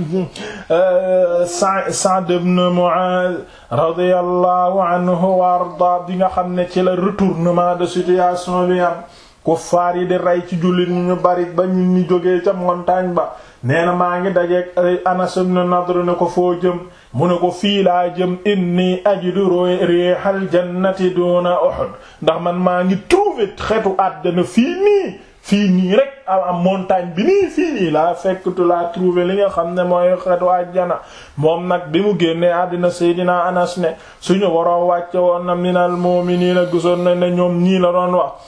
Sa'd ibn Mu'aaz radiyallahu anhu wa ardaa bi nga xam ne ci la retournement de situation bi am kuffaar yi di rey ci jullit ñu ñu bari ba ñu ñi jógee ca montagne ba nee na maa ngi dajeek Anas ibn Nadr ne ko foo jëm mu ne ko fii laa jëm inni ajidu riihal jannati duna Uhud ndax man maa ngi trouver xetu àddina fii nii fii nii rek am montagne bi nii fii nii laa fekktu laa trouver li nga xam ne mooy xetu àjjana moom nag bi mu génnee àddina Seydina Anas ne suñu boroom wàcce woon na minal mu'miniina gisoon na ne ñoom ñii la doon wax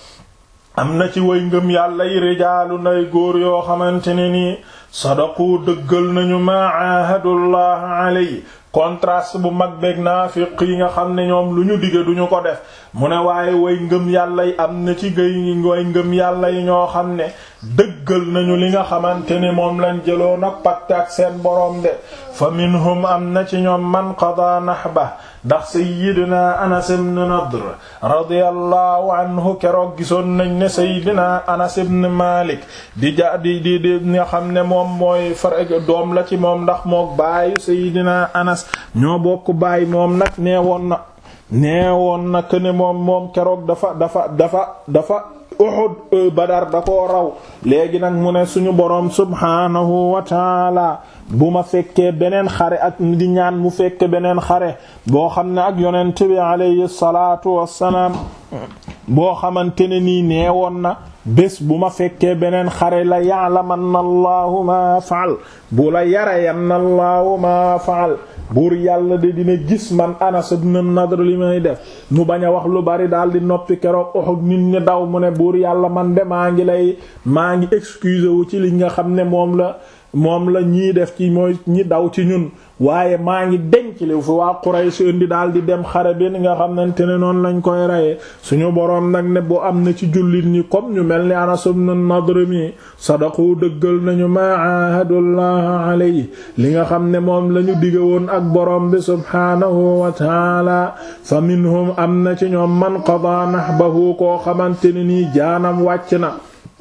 am na ci way ngëm yàlla yi rijaalu nay góor yoo xamante ne nii sadaqu dëggal nañu ma aahadullah alay contraste bu mag beeg naafiq yi nga xam ne ñoom lu ñu dige duñu ko def mu ne waaye way ngëm yàlla yi am na ci gay way ngëm yàlla yi ñoo xam ne dëggal nañu li nga xamante ne moom lañ jëloon ak pacte ak seen boroom de fa minhum am na ci ñoom man qada nahba ndax sayyidina Anas ibn Nadr radiyallahu anhu keroog gisoon nañ ne sayyidina Anas ibn Malik di ja di di di nga xam ne moom mooy far doom la ci moom ndax mook baayu sayyidina Anas ñoo bokk baay moom nag nee woon na nee woon na ne moom moom keroog dafa dafa dafa dafa Uhud Badar da koo raw léegi nag mu ne suñu boroom subhaanahu wa taala bu ma fekkee beneen xare ak di ñaan mu fekke beneen xare boo xam ne ak yonent bi alayhi salaatu wassalaam boo xamante ne nii neewoon na bés bu ma fekkee beneen xare la ya'lamanna allahu ma faal bu la yarayanna allahu ma faal buur yàlla de dina gis man Anas ibn Nadr li may def mu bañ a wax lu bari daal di noppi keroog Uhud nit ñi daw mu ne buur yàlla man de maa ngi lay maa ngi excuse wu ci li nga xam ne moom la moom la ñii def ci mooy ñi daw ci ñun waaye maa ngi denc li fi waa Quraysh indi daal di dem xare bi nga xamante ne noonu lañ koy reyee suñu boroom nag ne bu am na ci jullit ñi comme ñu mel ni Anas ibn Nadr mi sadaqu dëggal nañu ma ahadullah alayhi li nga xam ne moom lañu dige woon ak boroom bi subhaanahu wa taala fa minhum am na ci ñoom man qada nahbahu koo xamante ne nii jaanam wàcc na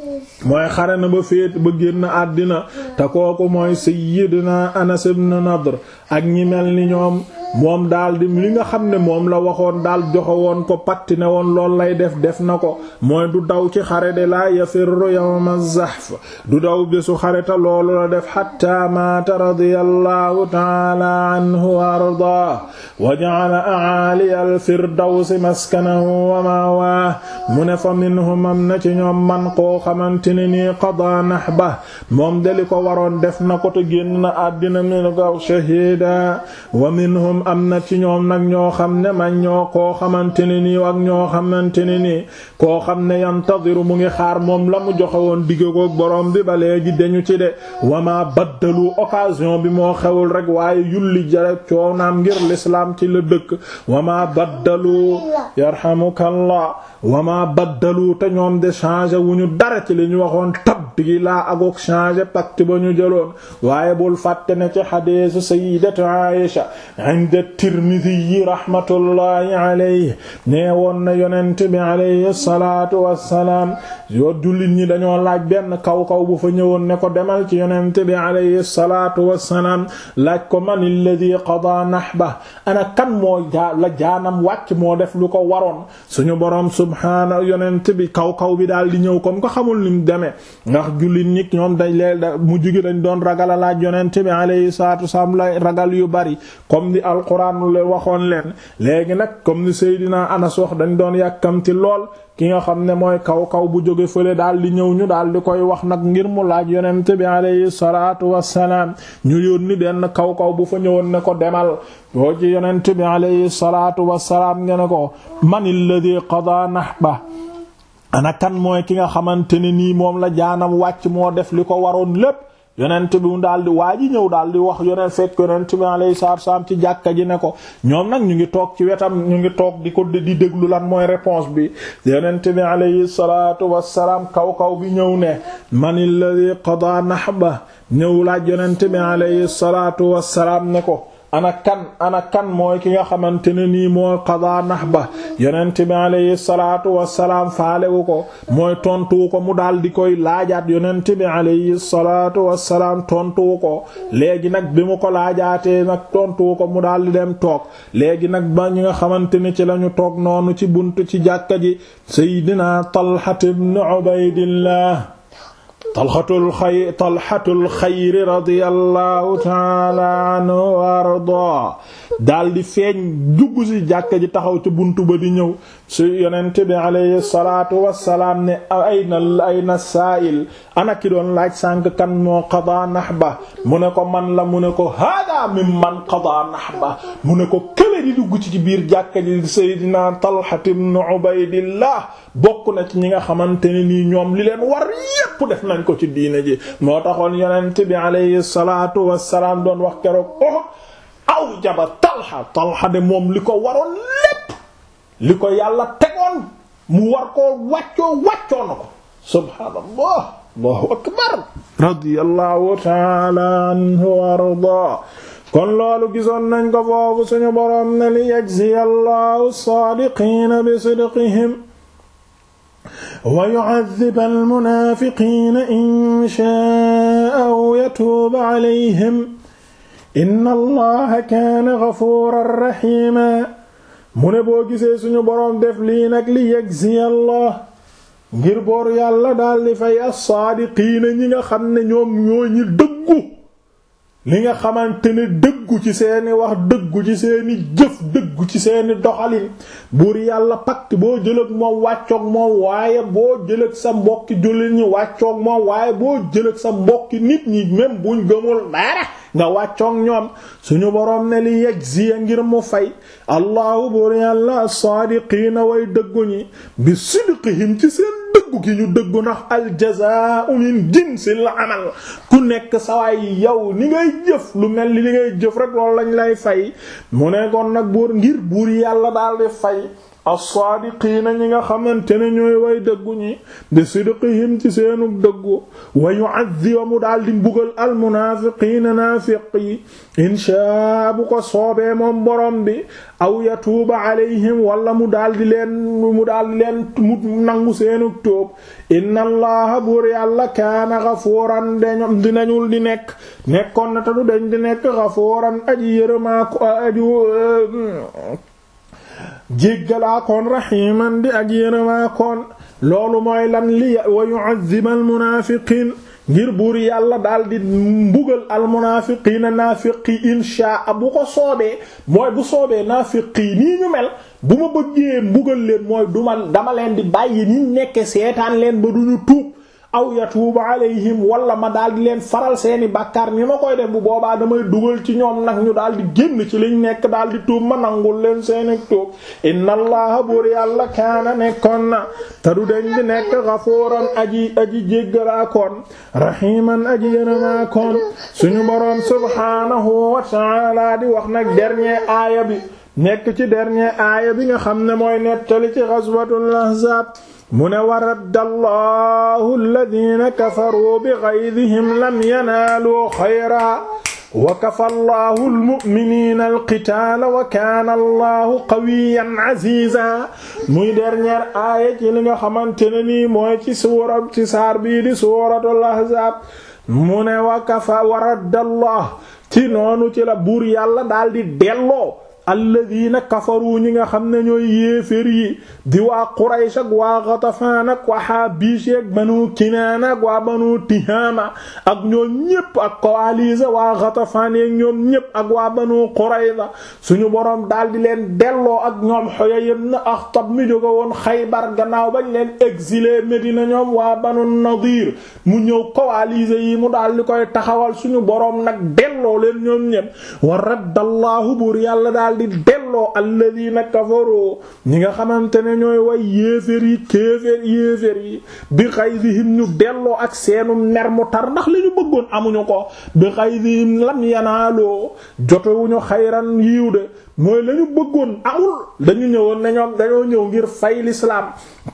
mooy xare na ba féet ba génn àddina te kooku mooy sayyidina Anas ibn Nadr ak ñi mel ni ñoom moom daal di li nga xam ne moom la waxoon daal joxe woon ko patti ne woon lool lay def def na ko mooy du daw ci xare de la yafirru yawma zahf du daw bésu xare te loolu la def hatta maata radiyallahu ta'ala anhu wa ardaa wa ja'ala a'ali al-firdawsi maskanahu wa ma'waahu mu ne fa minhum am na ci ñoom man koo xamante ne nii qada nahba moom de li ko waroon def na ko te génn na àddina min ko shahida wa minhum am na ci ñoom nag ñoo xam ne man ñoo koo xamante ne nii ak ñoo xamante ne nii koo xam ne yantadiru mu ngi xaar moom la mu joxe woon digg ko borom bi ba léegi dañu ci de wama baddalu occasion bi moo xewul rek waaye yulli jare coonaam ngir l'islam ci la dëkk wama baddalu yarhamukallah wama baddalu te ñoom de changé wu ñu dara ci li ñu waxoon tabdi laa agook changé pacte ba ñu jëloon waaye bul fàtte ne ci xadiisu sayyidatu Aïsha inda Tirmidhi rahmatullahi alayhi nee woon na yonent bi alayhi salaatu wassalaam yoo jullit ñi dañoo laaj benn kaw kaw bu fa ñëwoon ne ko demal ci yonent bi alayhi salaatu wassalaam laaj ko man alladhi qada nahba ana kan moo jaa la jaanam wàcc moo def lu ko waroon suñu boroom subhaana yonent bi kaw kaw bi daal di ñëw comme ko xamul ni mu demee ndax jullit ñi ñoom dañ leen mu jugi dañ doon ragal a laaj yonent bi alayhi salaatu wassalaam la ragal yu bari comme di alquran le waxoon leen léegi nag comme ni Seydina Anas wax dañ doon yàkkamti lool ki nga xam ne mooy kaw kaw bu jóge fële daal di ñëw ñu daal di koy wax nag ngir mu laaj yonent bi alayhi salaatu wassalaam ñu yónni benn kaw kaw bu fa ñëwoon ne ko demal boo ci yonent bi alayhi salaatu wassalaam nga ne ko man alladhi qada nahba ana kan mooy ki nga xamante ne nii moom la jaanam wàcc moo def li ko waroon lépp yonent bi mu daal di waa ji ñëw daal di wax yonent fekk yonent bi alayhi salaatu wassalaam ci jàkka ji ne ko ñoom nag ñu ngi toog ci wetam ñu ngi toog di ko di déglu lan mooy réponse bi yonent bi alayhi salaatu wassalaam kaw kaw bi ñëw ne man alladhi qada nahba ñëw laaj yonent bi alayhi salaatu wassalaam ne ko ana kan ana kan mooy ki nga xamante ne nii mooy qada nahba yonent bi alayhi salaatu wassalaam faalewu ko mooy tontuwu ko mu daal di koy laajaat yonent bi alayhi salaatu wassalaam tontuwu ko léegi nag bi mu ko laajaatee nag tontuwu ko mu daal di dem toog léegi nag ba ñi nga xamante ne ci lañu toog noonu ci buntu ci jàkka ji Seydina Talha ibn Ubaydillah talxatul xay talxatul xayri radiyallahu taala anhu wa ardaa daal di feeñ dugg ci jàkka ji taxaw ci buntu ba di ñëw su yonent bi alayhi salaatu wassalaam ne ayna ayna saa'il ana ki doon laaj sànq kan moo qadaa nahba mu ne ko man la mu ne ko hada mimman qadaa nahba mu ne ko kële di dugg ci biir jàkka ji Seydina Talha ibn Ubaydillah bokk na ci ñi nga xamante ne nii ñoom li leen war yépp def nañ ko ci diine ji moo taxoon yonent bi alayhi salaatu wassalaam doon wax keroog oh aw jaba Talha Talha de moom li ko waroon lépp li ko yàlla tegoon mu war koo wàccoo wàccoo na ko subhaanallah allahu akbar radiyallahu ta'ala anhu wa ardaa kon loolu gisoon nañ ko foofu suñu boroom ne li yajziya allahu as-saadiqiina bi sidqihim wa yu'adhiba al-munaafiqiina in shaa'a aw yatuuba alayhim inna allaha kaana ghafuuran rahiima mu ne boo gisee suñu boroom def lii nag li yajziya allah ngir boor yàlla daal di fay as-saadiqiina ñi nga xam ne ñoom ñoo ñi dëggu li nga xamante ne dëggu ci seeni wax dëggu ci seeni jëf dëggu ci seeni doxalin buur yàlla pacte boo jëlëg moom wàccoog moom waaye boo jëlëg sa mbokki jullit ñi wàccoog moom waaye boo jëlëg sa mbokki nit ñi même buñ gëmul dara nga wàccoog ñoom suñu boroom ne li yajziya ngir mu fay allahu buur yàlla as-saadiqiina way dëggu ñi bi sidqihim ci seen dëggu gi ñu dëggu ndax aljazaa'u min jinsil amal ku nekk sawaay yow ni ngay jëf lu mel ni li ngay jëf rek loolu lañ lay fay mu ne kon nag buur ngir buur yàlla daal di fay as-saadiqiina ñi nga xamante ne ñooy way dëggu ñi di sidqihim ci seenu dëggu wa yu'adhibu mu daal di mbugal almunaafiqiina naafiq yi inshaa bu ko soobee moom borom bi aw yatuuba alayhim wala mu daal di leen mu daal di leen mu nangu seenu tóob inna allaha buur yàlla kaana gafuuran dañom dinañul di nekk nekkoon na te du dañ di nekk gafuuran aji yërëmaa ko aju jéggalaakoon rahiman di ak yërëmaakoon loolu mooy lan li wa yu'adhiba almunaafiqiin ngir buur yàlla daal di mbugal almunaafiqiina naafiqi inshaa bu ko soobee mooy bu soobee naafiqi nii ñu mel bu ma bëggee mbugal leen mooy duma dama leen di bàyyi ni nekke seetaan leen ba duñu tuub aw yatuuba alayhim wala ma daal di leen faral seeni bàkkaar ni ma koy def bu boobaa damay dugal ci ñoom nag ñu daal di génn ci liñ nekk daal di tuub ma nangul leen seeni tuub inna allaha buur yàlla kaana nekkoon na te du deñ di nekk gafuuran aji aji jéggalaakoon rahiman aji yërëmaakoon suñu boroom subhaanahu wa ta'ala di wax nag dernier aaya bi nekk ci dernier aaya bi nga xam ne mooy nettali ci ghazwatul ahzab mu ne wa radda allahu alladina kafaruu bi gaydihim lam yanaaluu xayra wa kafa allahu almu'miniina alqitaala wa kaana allahu qawiyan aziza muy dernière aaya ci li nga xamante ne nii mooy ci suura ci saar bii di suuratul ahzaab mu ne wa kafa wa radda allah ci noonu ci la buur yàlla daal di delloo alladina kafaru ñi nga xam ne ñooy yéefér yi di waa Quraysh ak waa Ghatafaan ak waa Haabish ak banu Kinaana ak waa banu Tihaama ak ñoom ñépp ak coalisé waa Ghatafaan ak ñoom ñépp ak waa banu Qurayza suñu boroom daal di leen delloo ak ñoom Huyay ibn Akhtab mi jóge woon Xaybar gannaaw bañ leen exilé Medina ñoom waa banu Nadir mu ñëw coalisé yi mu daal di koy taxawal suñu boroom nag delloo leen ñoom ñépp wa raddallahu buur yàlla daal di delloo alladina kafaru ñi nga xamante ne ñooy way yéefér yi kéefér yéefér yi bi xaydihim ñu delloo ak seenu mer mu tar ndax li ñu bëggoon amuñu ko bi xaydihim lam yanaaloo jotewuñu xayran yiiw de mooy la ñu bëggoon amul dañu ñëwoon ne ñoom dañoo ñëw ngir fay l'islam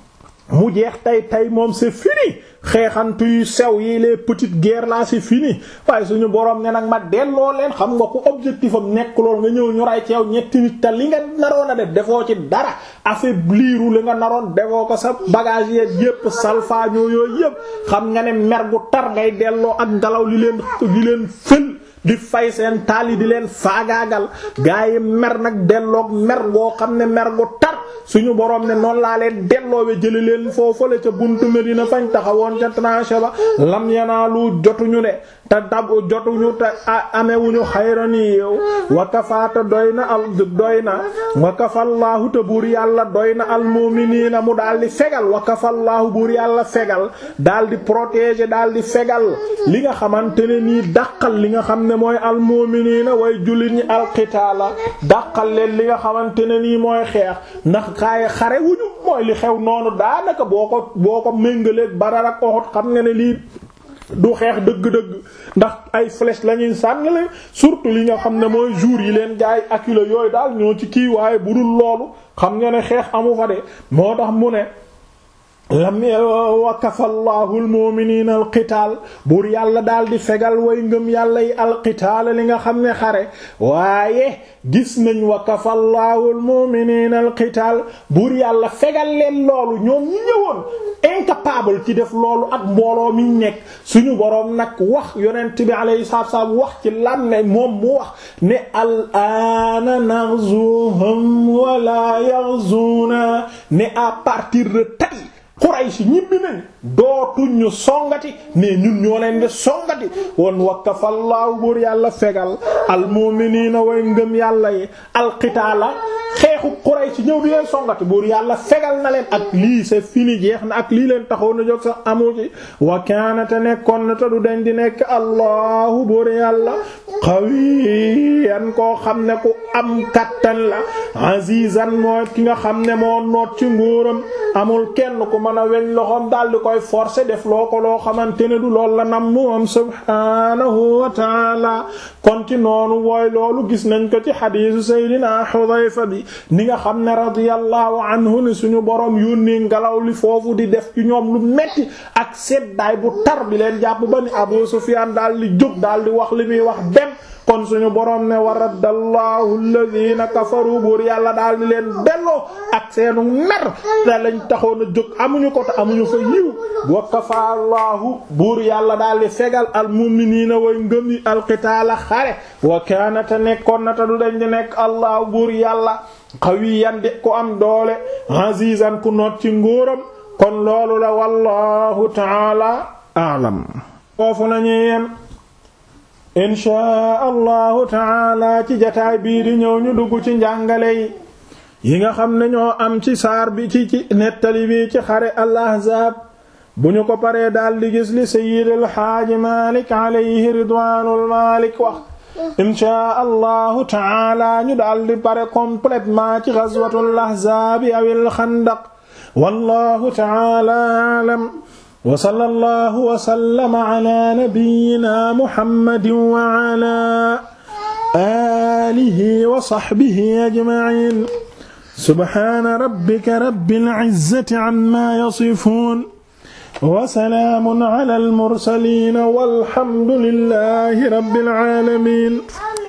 mu jeex tey tey moom c'est fini xeexantu yu sew yi les petites guerres là c'est fini waaye suñu borom ne nag ma delloo leen xam nga ku objectif am nekk lool nga ñëw ñu ray ci yow ñetti nit te li nga naroon a def defoo ci dara affaibliru li nga naroon defoo ko sa bagage yeeg yépp salfaañoo yooyu yépp xam nga ne mer gu tar ngay delloo ak ngelaw li leen li leen fël di fay seen taal yi di leen faagaagal gaa yi mer nag delloog mer goo xam ne mer gu tar suñu borom ne noonu laa leen delloowe jëli leen foofale ca buntu Medina fañ taxawoon ca tranché ba lam yanaalu jotuñu de te dab jotuñu te amewuñu xayrani yow wa kafaata doy na al doy na wa kafallaahu te buur yàlla doy na almu'miniina mu daal di fegal wa kafallaahu buur yàlla fegal daal di protéger daal di fegal li nga xamante ne nii dàqal li nga xam ne mooy almu'miniina way jullit ñi alqitaala dàqal leen li nga xamante ne nii mooy xeex ndax xaaye xare wuñu mooy li xew noonu daanaka boo ko boo ko méngaleeg Badar ak Uhud xam nga ne lii du xeex dëgg-dëgg ndax ay flèche la ñuy sànnale surtout li nga xam ne mooy jour yi leen gaay acculé yooyu daal ñoo ci kii waaye bu dul loolu xam nga ne xeex amu fa de moo tax mu ne lam wa kafallahu almu'minina alqitaal buur yàlla daal di fegal way ngëm yàlla yi alqitaal li nga xam ne xare waaye gis nañ wa kafallahu almu'minina alqitaal buur yàlla fegal leen loolu ñoom ñi ñëwoon incapable ci def loolu ak mbooloo mi nekk suñu boroom nag wax yonent bi alayhi salaatu wasallam wax ci lam ne moom mu wax ne al aana naghzuhum wala yaghzuna ne à partir de tey Quraysh ñibbi nañ dootuñ ñu songati mais ñun ñoo leen di songati woon wakkafallaahu buur yàlla fegal almu'miniina way ngëm yàlla yi alqitaala xeexu Quraysh ñëw di leen songati buur yàlla fegal na leen ak lii c'est fini jeex na ak lii leen taxoon na jóg sax amu ci wa kaana te nekkoon na te du dañ di nekk allahu buur yàlla qawiyan koo xam ne ku am kattan la azizan mooy ki nga xam ne moo noot ci nguuram amul kenn ku mën a weñ loxoom daal di koy forcer def loo ko loo xamante ne du lool la nam moom subhanahu wa taala kon ci noonu wooy loolu gis nañ ko ci xadiisu Seydina Xudayfa bi ni nga xam ne radiyallahu anhu ne suñu borom yónnee ngelaw li foofu di def ci ñoom lu metti ak seddaay bu tar bi leen jàpp ba ni Abu Sufyaan daal di jóg daal di wax li muy wax dem kon suñu borom ne wa raddallahu alladhina kafaru buur yàlla daal di leen delloo ak seenu mer te lañ taxoon a jóg amuñu ko te amuñu fa yiw wa kafa allahu buur yàlla daal di fegal al mu'minina way ngëm yi alqitaala xare wa kaana te nekkoon na te du dañ di nekk allahu buur yàlla qawiyan di ko am doole azizan ku noot ci nguuram kon loolu la wallahu taala a'lam foofu lañuy yem inchaa allahu taala ci jataay bii di ñëw ñu dugg ci njàngale yi yi nga xam ne ñoo am ci saar bi ci ci nettali bi ci xare al ahzaab bu ñu ko paree daal di gis li sayyid al xaaji malik alayhi ridwaanul malik wax inchaa allahu taala ñu daal di pare complètement ci ghazwatul ahzaab awil xandaq wallahu taala alam wa sallallahu wa sallama ala nabiyyina muhammadin wa ala alihi wa sahbihi ajma'in subhana rabbika rabbil izzati amma yasifun wa salaamun ala al mursalin walhamdulillahi rabbil alamin